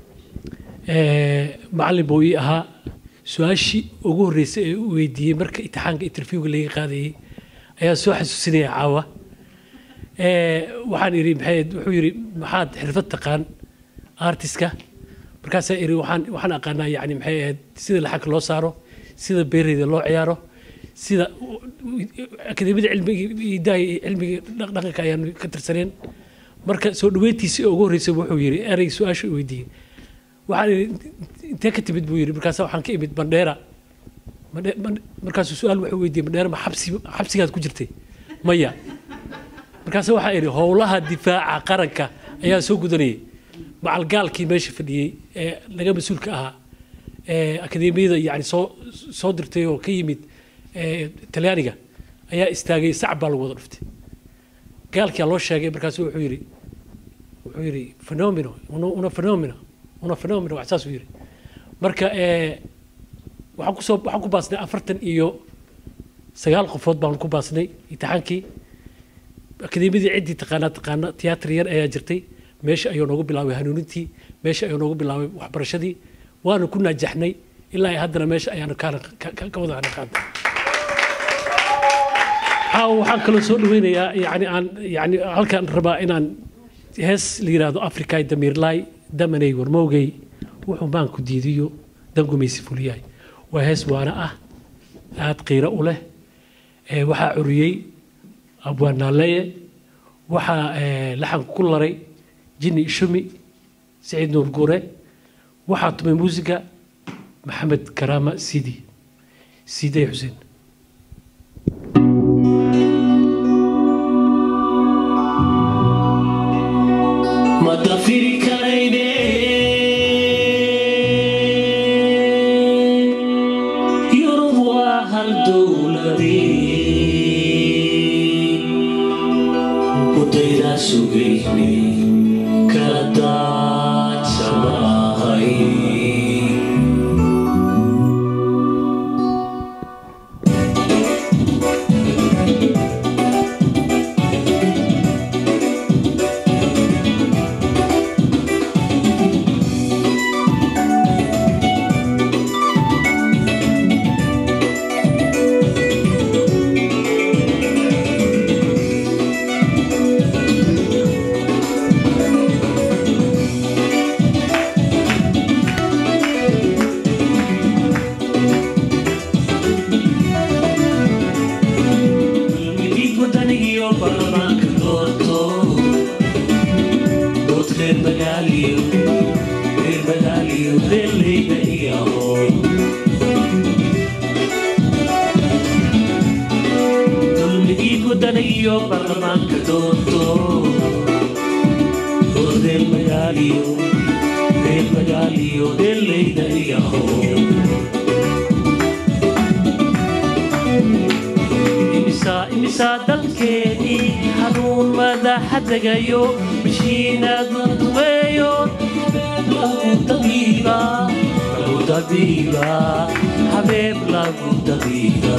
S13: macallin buu ii ahaa su-aashii ugu horreysay ee u weydiiyey marka imtixaanka interviewga laga qaadayey ayaa soo xasuusinaya caawa Ee, waxaan idhi maxay wuxuu yidhi maxaad xirfad taqaan artiska markaasaa iri waxaan waxaan aqaanaa yani maxay ahayd sida laxanka loo saaro sida beereyda loo ciyaaro sida akademiyada cilmiga idaha iyo cilmiga dhaq- dhaqanka ayaan ka tirsaneen marka soo dhaweyntiisii ugu horreysay wuxuu yidhi erey su-aasha u weydiiyey waxaan idhi intee ka timid buu yidhi markaasa waxaan ka imid bandheera Bandhe- band- markaasuu su-aal wuxuu weydiiyey bandheera ma xabsi xabsigaad ku jirtay maya markaase waxaa idhi howlaha difaaca qaranka ayaa soo gudanayay macalgaalkii meesha fadhiyey ee laga mas-uulka ahaa ee akademiyada yani soo soo dirtay oo ka yimid ee talyaaniga ayaa istaagay sac baa lagu wada dhuftay gaalkia loo sheegay markaasu wuxuu yidhi wuxuu yidhi phenomeno una una phenomeno una phenomeno wax saasuu yidhi marka ee waxaan kusoo waxaan ku baasnay afartan iyo sagaal qofood baan ku baasnay imtixaankii akademiyadii ciddii taqaanaa taqaana tiyaatar yar ayaa jirtay meesha ayuu noogu bilaabay hanuunintii meesha ayuu noogu bilaabay waxbarashadii waanu ku naajaxnay ilaa ay haddana meesha ayaanu kaana ka- ka ka wada naqaanta caawa waxaan kaloo soo dhaweynayaa yani aan yani halkaan rabaa inaan hees la yidhaahdo afrikay damiirlaay damanay warmowgay wuxuu maanku diidiyo dangumaysi fuliyaay waa hees waana ah aad qiiro u leh ee waxaa curiyey abwaanaaleeye waxaa ee, laxanka ku laray jini ishumi saciid nuur guure waxaa tumay muusiga maxamed karaama sidi sidey xuseen
S14: ma dafiri karayne yurub waa hal dowladii kudaydaa sugayne kala daadsamahay midid wadanigiyo baarlamaanka doorto dood reer magaaliyo reer magaaliyo reerleyda iyo aqoon dulmidid wadanigiyo baarlamaanka doorto dood reer magaaliyo reer magaaliyo reerleyda iyo aqoon imisa imisa dalkeenii hanuun madaxa degayo mishiinadu duweeyo lagu dabiiba lagu dabiiba habeeb lagu dabiiba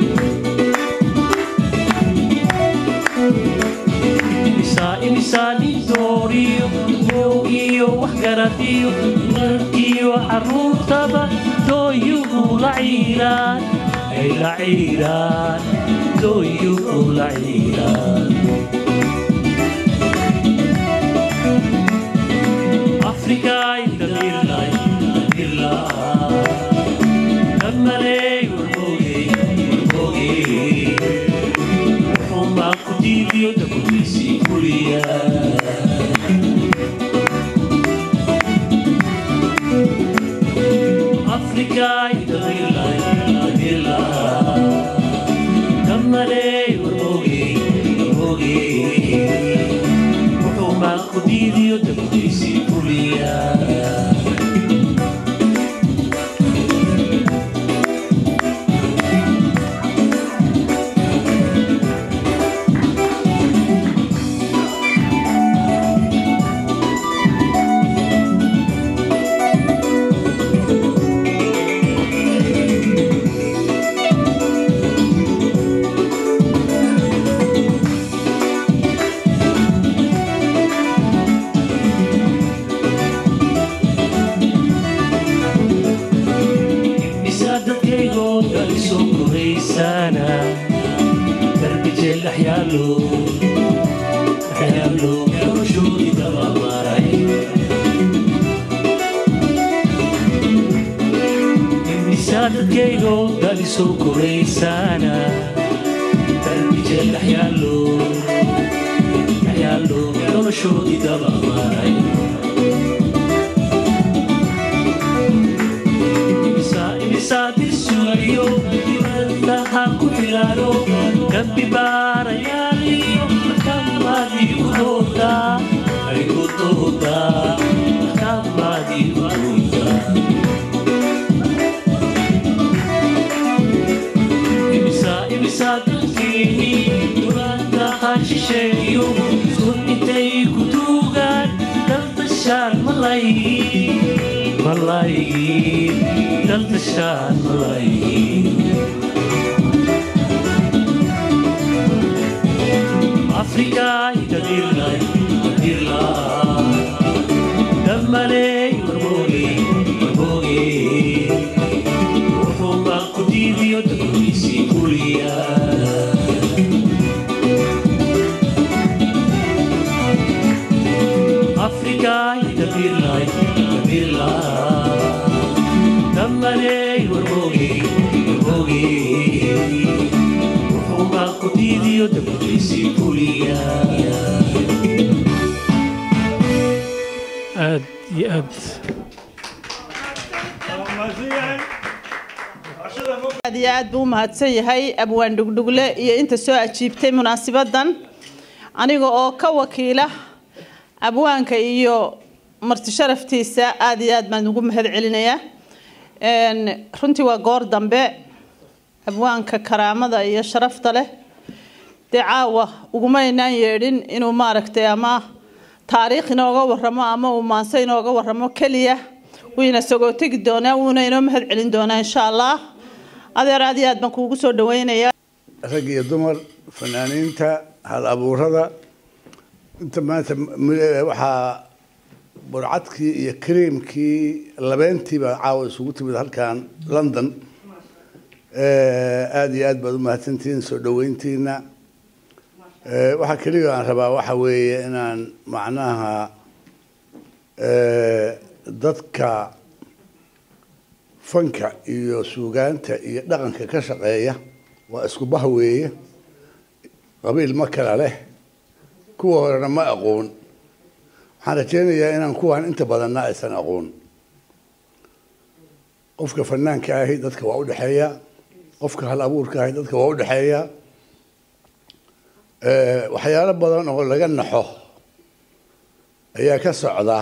S14: imisa imisa nin dooriyo mow iyo waxgaradiyo markiyo caruurtaba dooyugu la ciiraan ay la ciiraan dooyugu la ciiraan afrikaay dadirlay dadirlaa dhammaley warmoogey warmoogey wuxuunbaa ku diidiyo dabudiisii kuliyaa afrikaay dadirlay dadirlaa dhammaley warmoogey warmoogey wuxuunbaa ku diidiyo dabudiisii kuliyaa misaadadkaygoo dhan soo koraysaana darbijeel dhaxyaalo dhaxyaalo noloshoodii dabamaray misaadadkaygoo dhan soo koraysaana darbijeel dhaxyaalo dhaxyaalo noloshoodii dabamaray imisaadiisugayo dibantaha ku xilaano gambi baarayaaliyo kamaadii ku doodaa ay ku doodaa kamaadii ku doodaa imisa imisa dalkeeni dulantaha shisheeyo sun intay ku duugaan daltashaan malay malay daltashaan malay afrikaay dadirlay dadirlaa dammaley warmoogey warmoogey wuxuunbaa ku diidiyo dabudiisii kuliyaa afrikaay dadirlay dadirlaa dammaley warmoogey warmoogey wuxuunbaa ku diidiyo dabudiisii kuliyaa
S13: aad iyo aad
S1: aad iyo aad buu u mahadsan yahay abwaan dhugdhugle iyo inta soo ajiibtay munaasibadan aniga oo ka wakiila abwaanka iyo marti sharaftiisa aad iyo aad baan ugu mahad celinayaa Een, runtii waa goor dambe abwaanka karaamada iyo sharafta leh dee caawa ugumaynaan yeedhin inuu maaragtay ama taariikh inooga waramo ama uu maanse inooga waramo keliya wiina sagoo tegi doonaa wuuna inoo mahad celin doonaa insha allah adeer aad iyo aad baan kuugu soo dhaweynayaa
S15: rag iyo dumar fanaaniinta hal abuurada inta maanta m- waxaa burcadkii iyo kareemkii labeentiiba caawa isugu timid halkan london Eh, aada iyo aad baad u mahadsantihiin soo dhaweyntiina Eh, waxaa keliya aan rabaa waxa weeye inaan macnaha eh, dadka fanka iyo suugaanta iyo dhaqanka ka shaqeeya waa isku bah weeye qabiil ma kala leh kuwa horena ma aqoon waxaan rajeynayaa inaan kuwan inta badanna aysan aqoon qofka fanaanka ahi dadka waa u dhexeeya qofka hal abuurka ahi dadka waa u dhexeeya Eh, waxyaalo badan oo laga naxo ayaa ka socda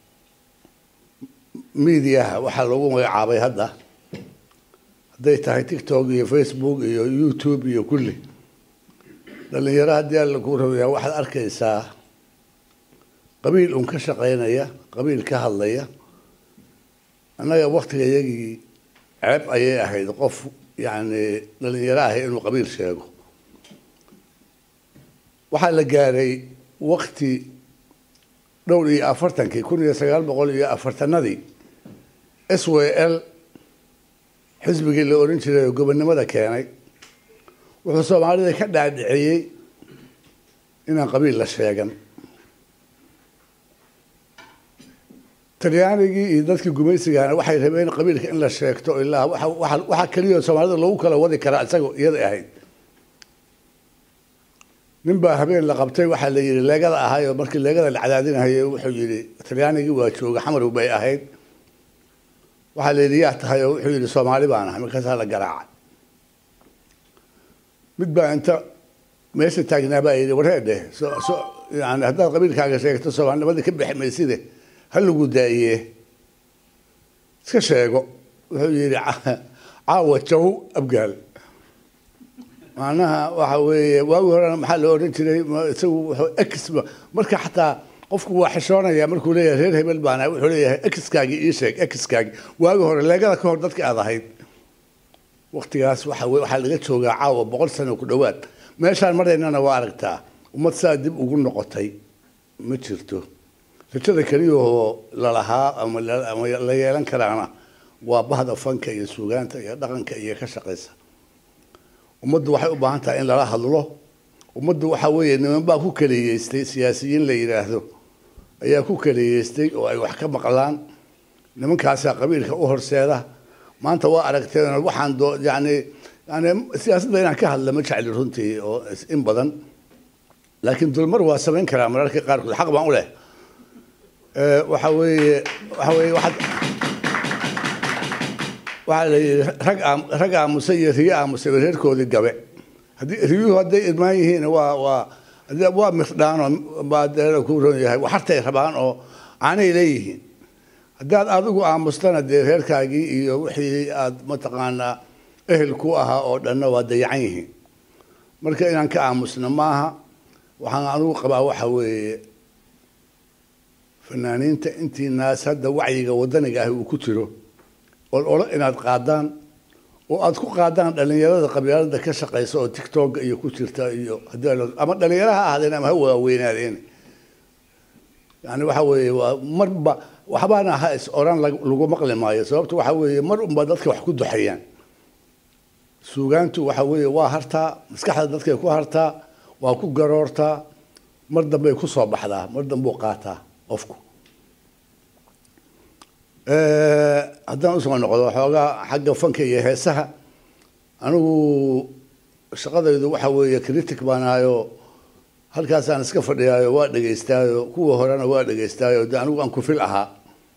S15: miidiyaha waxaa lagu magacaabay hadda hadday tahay tiktok iyo facebook iyo youtube iyo kulli dhalinyaro haddii alla kuu rabayaa waxaad arkaysaa qabiil un ka shaqaynaya qabiil ka hadlaya annaga waktiga iyagii ceeb ayay ahayd qof yacni dhalinyaro ahi inuu qabiil sheego waxaa la gaaray wakti dhowr iyo afartankii kun iyo sagaal boqol iyo afartanadii s w l xisbigii la oran jiray oo gobonnimada keenay wuxuu soomaalida ka dhaadhiciyey inaan qabiil la sheegan talyaanigii iyo dadkii gumaysigana waxay rabeen qabiilka in la sheegto ilaa waxa- waxa- waxaa keliya soomaalida lagu kala wadi karaa isagoo iyada ahayd nin baa habeen la qabtay waxaa la yidhi leegada ahaayoo markii leegada la cadaadinahayay wuxuu yidhi talyaanigii waa jooga xamarow bay ahayd waxaa la yidhi yaa tahay oo wuxuu yidhi soomaali baan ahay markaasaa la garaacay mid baa inta meesha taagnaa baa yidhi wareedhe so so yani haddaad qabiilkaaga sheegto soomaalinimadii ka bixi mayside ha lagu daa'iye iska sheego wuxuu yidhi "Ca- caawa jaw abgaal macnaha waxa weeye waagi horena maxaa la odhan jiray ma- isagu wuxuu ex marka xataa qofku waa xishoonaya markuu leeyahay reer hebel baan ahay wuxuu leeyahay exkaagii ii sheeg exkaagii waagi hore leegada ka hor dadka aad ahayd waktigaas waxa weye waxaa laga joogaa caawa boqol sano ku dhowaad meeshaan maraynana waa aragtaa ummad saa dib ugu noqotay ma jirto rajada keliyahoo lalahaa ama la ama la yeelan karaana waa bahda fanka iyo suugaanta iyo dhaqanka iyo ka shaqaysa ummaddu waxay u baahan tahay in lala hadlo ummaddu waxa weeye niman baa ku kaliyeystay siyaasiyiin la yidhaahdo ayaa ku kaliyeystay oo ay wax ka maqlaan nimankaasaa qabiilka u horseeda maanta waa aragteen waxaan doo yani yani siyaasadda inaan ka hadla ma jecli runtii oo in badan laakiin dulmar waa samayn karaa mararka qaarkood xaq baan u leh Eh, waxa weeye waxa weeye waxaad waxaa la yidhi rag aam rag aamusa iyo riyo aamusay ba reerkoodii gabe haddii riyuhu hadday irmaan yihiin waa waa hadii- waa mirdhaanoo baa deera ku ron yahay waxartay rabaan oo aanay leeyihiin haddaad adigu aamustana dee reerkaagii iyo wixii aad mataqaanaa ehel ku ahaa oo dhanna waa dayacan yihiin marka inaan ka aamusno maaha waxaan anigu qabaa waxa weeye fanaaniinta intii naas hadda wacyiga wadaniga ahi uu ku jiro ol olo inaad qaadaan oo aad ku qaadaan dhalinyarada qabyaalada ka shaqaysa oo tiktok iyo ku jirta iyo haddii la- ama dhalinyaro ha ahaadeen ama ha waaweynaadeen yani waxa weeye waa marba waxbaana ha is oran lag- lagu maqli maayo sababto waxa weeye mar unba dadka wax ku duxayaan suugaantu waxa weeye waa hartaa maskaxda dadkay ku hartaa waa ku garoortaa mar dambey ku soo baxdaa mar dambuu qaataa qofku Eh, haddaan usoo noqdo xoogaa xagga fanka iyo heesaha anigu shaqadaydu waxa weeye critic baan ahayoo halkaasaan iska fadhiyaayo waa dhegaystaayo kuwa horena waa dhegaystaayo de anigu aan ku fil ahaa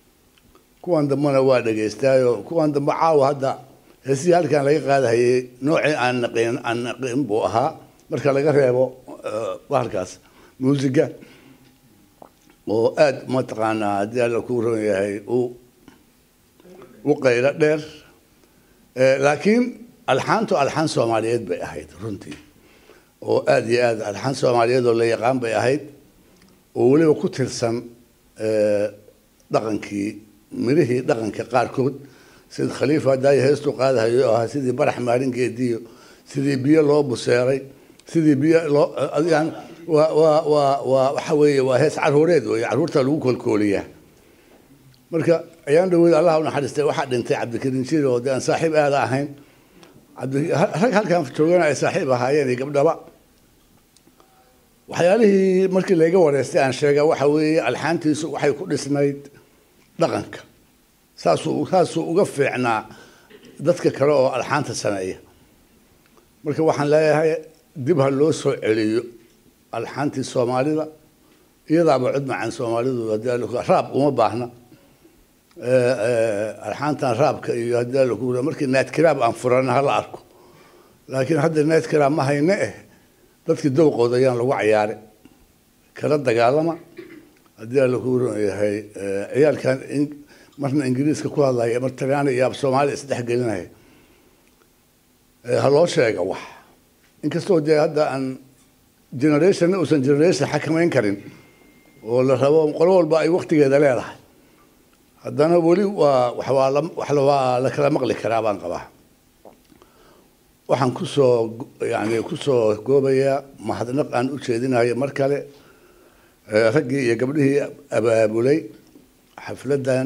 S15: kuwan dambena waa dhagaystaayo kuwan dambe caawa hadda heesihii halkan laga qaadahayay noocii aan naqin aan naqin buu ahaa marka laga reebo eh, bahalkaas muusiga oo aada mataqaanaa haddii alla kuu ron yahay u u qaylo dheer Eh, laakiin alxaantu alxaan soomaaliyeed bay ahayd runtii oo aada iyo aada alxaan soomaaliyeed oo la yaqaan bay ahayd oo weliba ku tirsan eh, dhaqankii mirihii dhaqanka qaarkood sida khaliifa hadaayo heestu qaadahayo oo ahaa sidii barax maalin geediyo sidii biyo loo buseeray sidii biyo loo yani waa waa waa waa waxa weeye waa hees caruureed weeye caruurta lagu kolkooliyaa marka ayaan dhaweyd allah u naxariistay waxaa dhintay cabdikariin jiri oo dee aan saaxiib aada ahayn cabdi rag halkan joogana ay saaxiib ahaayeen iyo gabdhaba waxyaalihii markii layga wareystay aan sheega waxa weeye alxaantiisu waxay ku dhisnayd dhaqanka saasuu saasuu uga fiicnaa dadka kale oo alxaanta sameeya marka waxaan leeyahay dib ha loo soo celiyo alxaantii soomaalida iyadaaba cod macaan soomaalidu haddii alla- raab uma baahna Eh, eh, alxaantan raabka iyo haddii alla ku markii naadkiraab aan furana hala arko laakiin hadda naadkiraab ma hayne eh dadkii dowqooda ayaan lagu cayaaray kala dagaalama haddii alla ku ron yahay eh, ciyaalkan in- marna ingiriiska ku hadlaya mar talyaani iyo af soomaali isdhex gelinaya Eh, ha loo sheega wax inkastoo dee hadda aan generationna uusan generation xakamayn karin oo la rabo qolo walba ay waktigeeda leedahay haddana weli waa wax waa la wax la- waa la kala maqli karaa baan qabaa waxaan kusoo yani kusoo goobayaa mahadnaq aan u jeedinayo mar kale eh, raggii iyo gabdhihii abaabulay xafladdan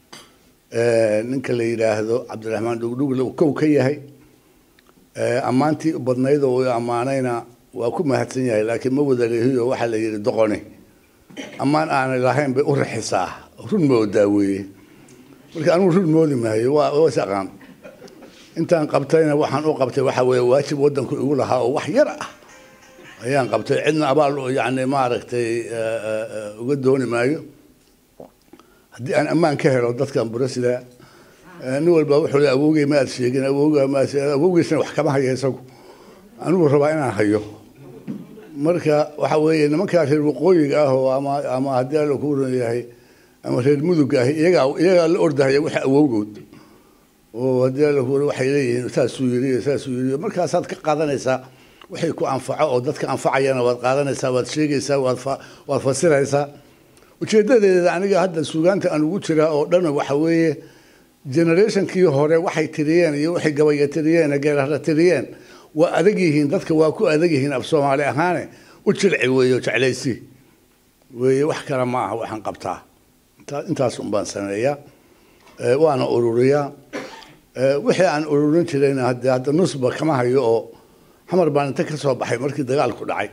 S15: eh, ninka la yidhaahdo cabdiraxmaan dhugdhugle uu kow ka yahay Eh, ammaantii u badnayd oo uu ammaanayna waa ku mahadsan yahay laakiin ma wada lehiyo waxaa la yidhi doqoni ammaan aanay lahayn bay u rixisaa run moodaa weeye marka anigu run moodi maayo waa waa is aqaan intaan qabtayna waxaan u qabtay waxa weeye waajib waddanku igu lahaa oo wax yar ah ayaan qabtay cidna abaal yani maaragtay eh, eh, eh, uga dooni maayo haddii aan ammaan ka helo dadkan burasida nin walba wuxuu le awowgey ma aad sheegin awowga ma aad sheegin awowgiisna wax kama hayo isagu anigu rabaa inaan hayo marka waxa weeye nimankaa reer waqooyiga ah oo ama ama haddii alla ku ron yahay ama reer mudugga ah iyagaa iyagaa la ordahaya waxa awowgood oo haddii alla ku ron waxay leeyihiin saasuu yiri iyo saasuu yiri markaasaad ka qaadanaysaa wixii ku anfaco oo dadka anfacayana waad qaadanaysaa waad sheegaysaa waad fa waad fasiraysaa ujeedadeeda aniga hadda suugaanta aan ugu jiraa oo dhan waxa weeye generationkii hore waxay tiriyeen iyo waxay gabaya tiriyeen geerara tiriyeen waa adag yihiin dadka waa ku adag yihiin af soomaali ahaane u jilci weeyo jeclaysi weeye wax kale ma aha waxaan qabtaa intaa- intaas un baan sameeyaa Eh, waana ururiyaa Eh, wixii aan ururin jirayna hadde hadda nusba kama hayo oo xamar baan inta ka soo baxay markii dagaalku dhacay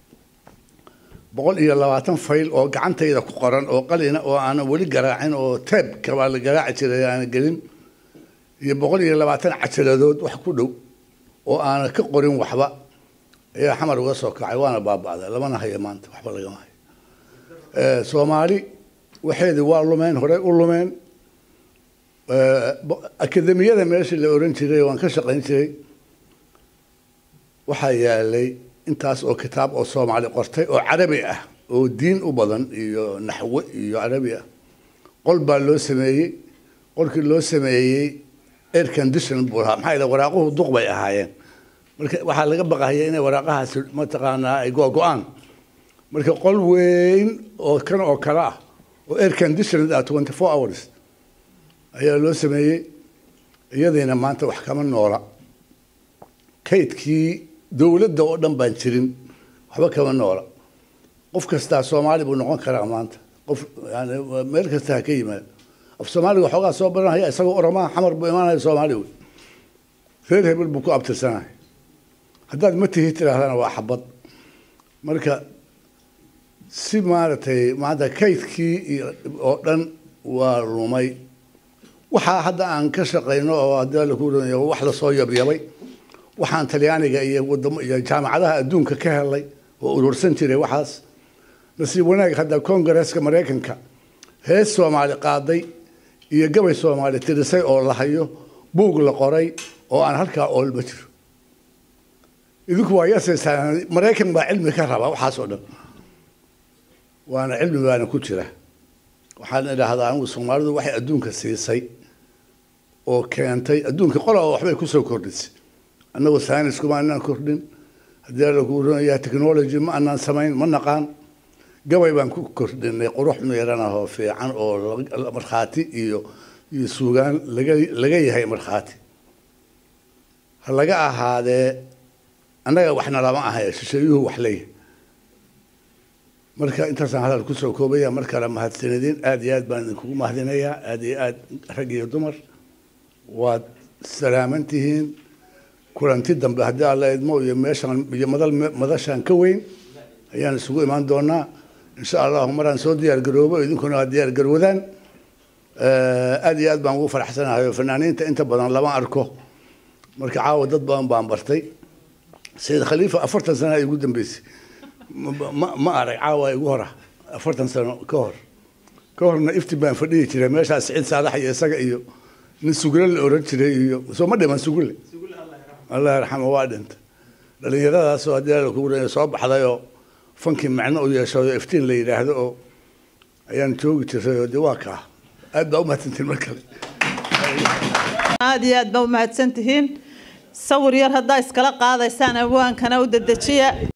S15: boqol iyo labaatan fayl oo gacantayda ku qoran oo qalina oo aanan weli garaacin oo teebka baa la garaaci jiray aanan gelin iyo boqol iyo labaatan cajaladood wax ku dhow oo aanan ka qorin waxba ayaa xamar uga soo kacay waana baaba'day lamana hayo maanta waxba lagama hayo Eh, soomaali waxeedii waa lumeen horey u lumeen Eh, bo- akademiyada meeshii la oran jiray waan ka shaqayn jiray waxaa yaalay intaas oo kitaab oo soomaali qortay oo carabi ah oo diin u badan iyo naxwe iyo carabi ah qol baa loo sameeyey qolkii loo sameeyey air condition buu lahaa maxaa yeele waraaquhu duq bay ahaayeen marka waxaa laga baqahaya inay waraaqahaasi mataqaanaa ay go-go-aan marka qol weyn oo kan oo kale ah oo air conditioned ah twenty four hours ayaa loo sameeyey iyadiina maanta wax kama noola kaydkii dowladda oo dhan baan jirin waxba kama noola qof kastaa soomaali buu noqon karaa maanta qof yani meel kasta ha ka yimaado af soomaaliga xoogaa soo baranaya isagoo oromaa xamar buu imaanaya soomaali wey reer hebel buu ku abtirsanaya haddaad ma tihi tiraahdana waa xabad marka si maaragtay maanta kaydkii iyo oo dhan waa lumay waxaa hadda aan ka shaqayno oo haddii la ku oranaya wax lasoo yabyabay waxaan talyaaniga iyo wadamo iyo jaamacadaha adduunka ka helay oo urursan jiray waxaas nasiib wanaag hadda kongareeska maraykanka hees soomaali qaaday iyo gabay soomaali tirisay oo la hayo buug la qoray oo aan halkaa oolma jiro idinku waa yasaysaan maraykan baa cilmi ka raba waxaas oo dhan waana cilmi baana ku jira waxaan idhaahdaa anigu soomaalidu waxay adduunka siisay oo keentay adduunka qolaba waxbay kusoo kordhisay annagu saynis kuma anaan kordhin haddii lagu oranayaa technology ma anaan samayn ma naqaan gabay baan ku kordhinay qurux miiran ah oo fiican oo la- markhaati iyo iyo suugaan laga laga yahay markhaati ha laga ahaadee annaga waxna lama ahay shisheeyuhu wax leeyahay marka intaasaan hadal kusoo koobaya mar kale mahadsanidin aad iyo aad baan idinkugu mahadinayaa aad iyo aad rag iyo dumar waad salaaman tihiin kulanti dambe haddii alla idmo iyo meeshaan iyo madal madashaan ka weyn ayaan isugu imaan doonaa insha allahu maraan soo diyaar garoobo idinkuna waa diyaar garwadaan aad iyo aad baan ugu faraxsanahay oo fanaaniinta inta badan lama arko marka caawa dad badan baan bartay sayid khaliifa afartan sana ay ugu dambeysay ma- ma ma arag caawa igu hora afartan sano ka hor ka horna ifti baan fadhihi jiray meeshaas siciid saalax iyo isaga iyo nin sugule la oran jiray iyo soo ma dhiman sugule allah yarxamo waa dhinta dhallinyaradaasoo haddii la kugu soo baxday oo fankii macno u yeesho oo iftiin la yidhaahdo oo ayaan joogi jiray oo de waa kaa aad baa u mahadsantiin mar kale
S1: aad iyo aad ba u mahadsan tihiin sawir yar haddaa iskala qaadaysaan abwaankana u dedejiya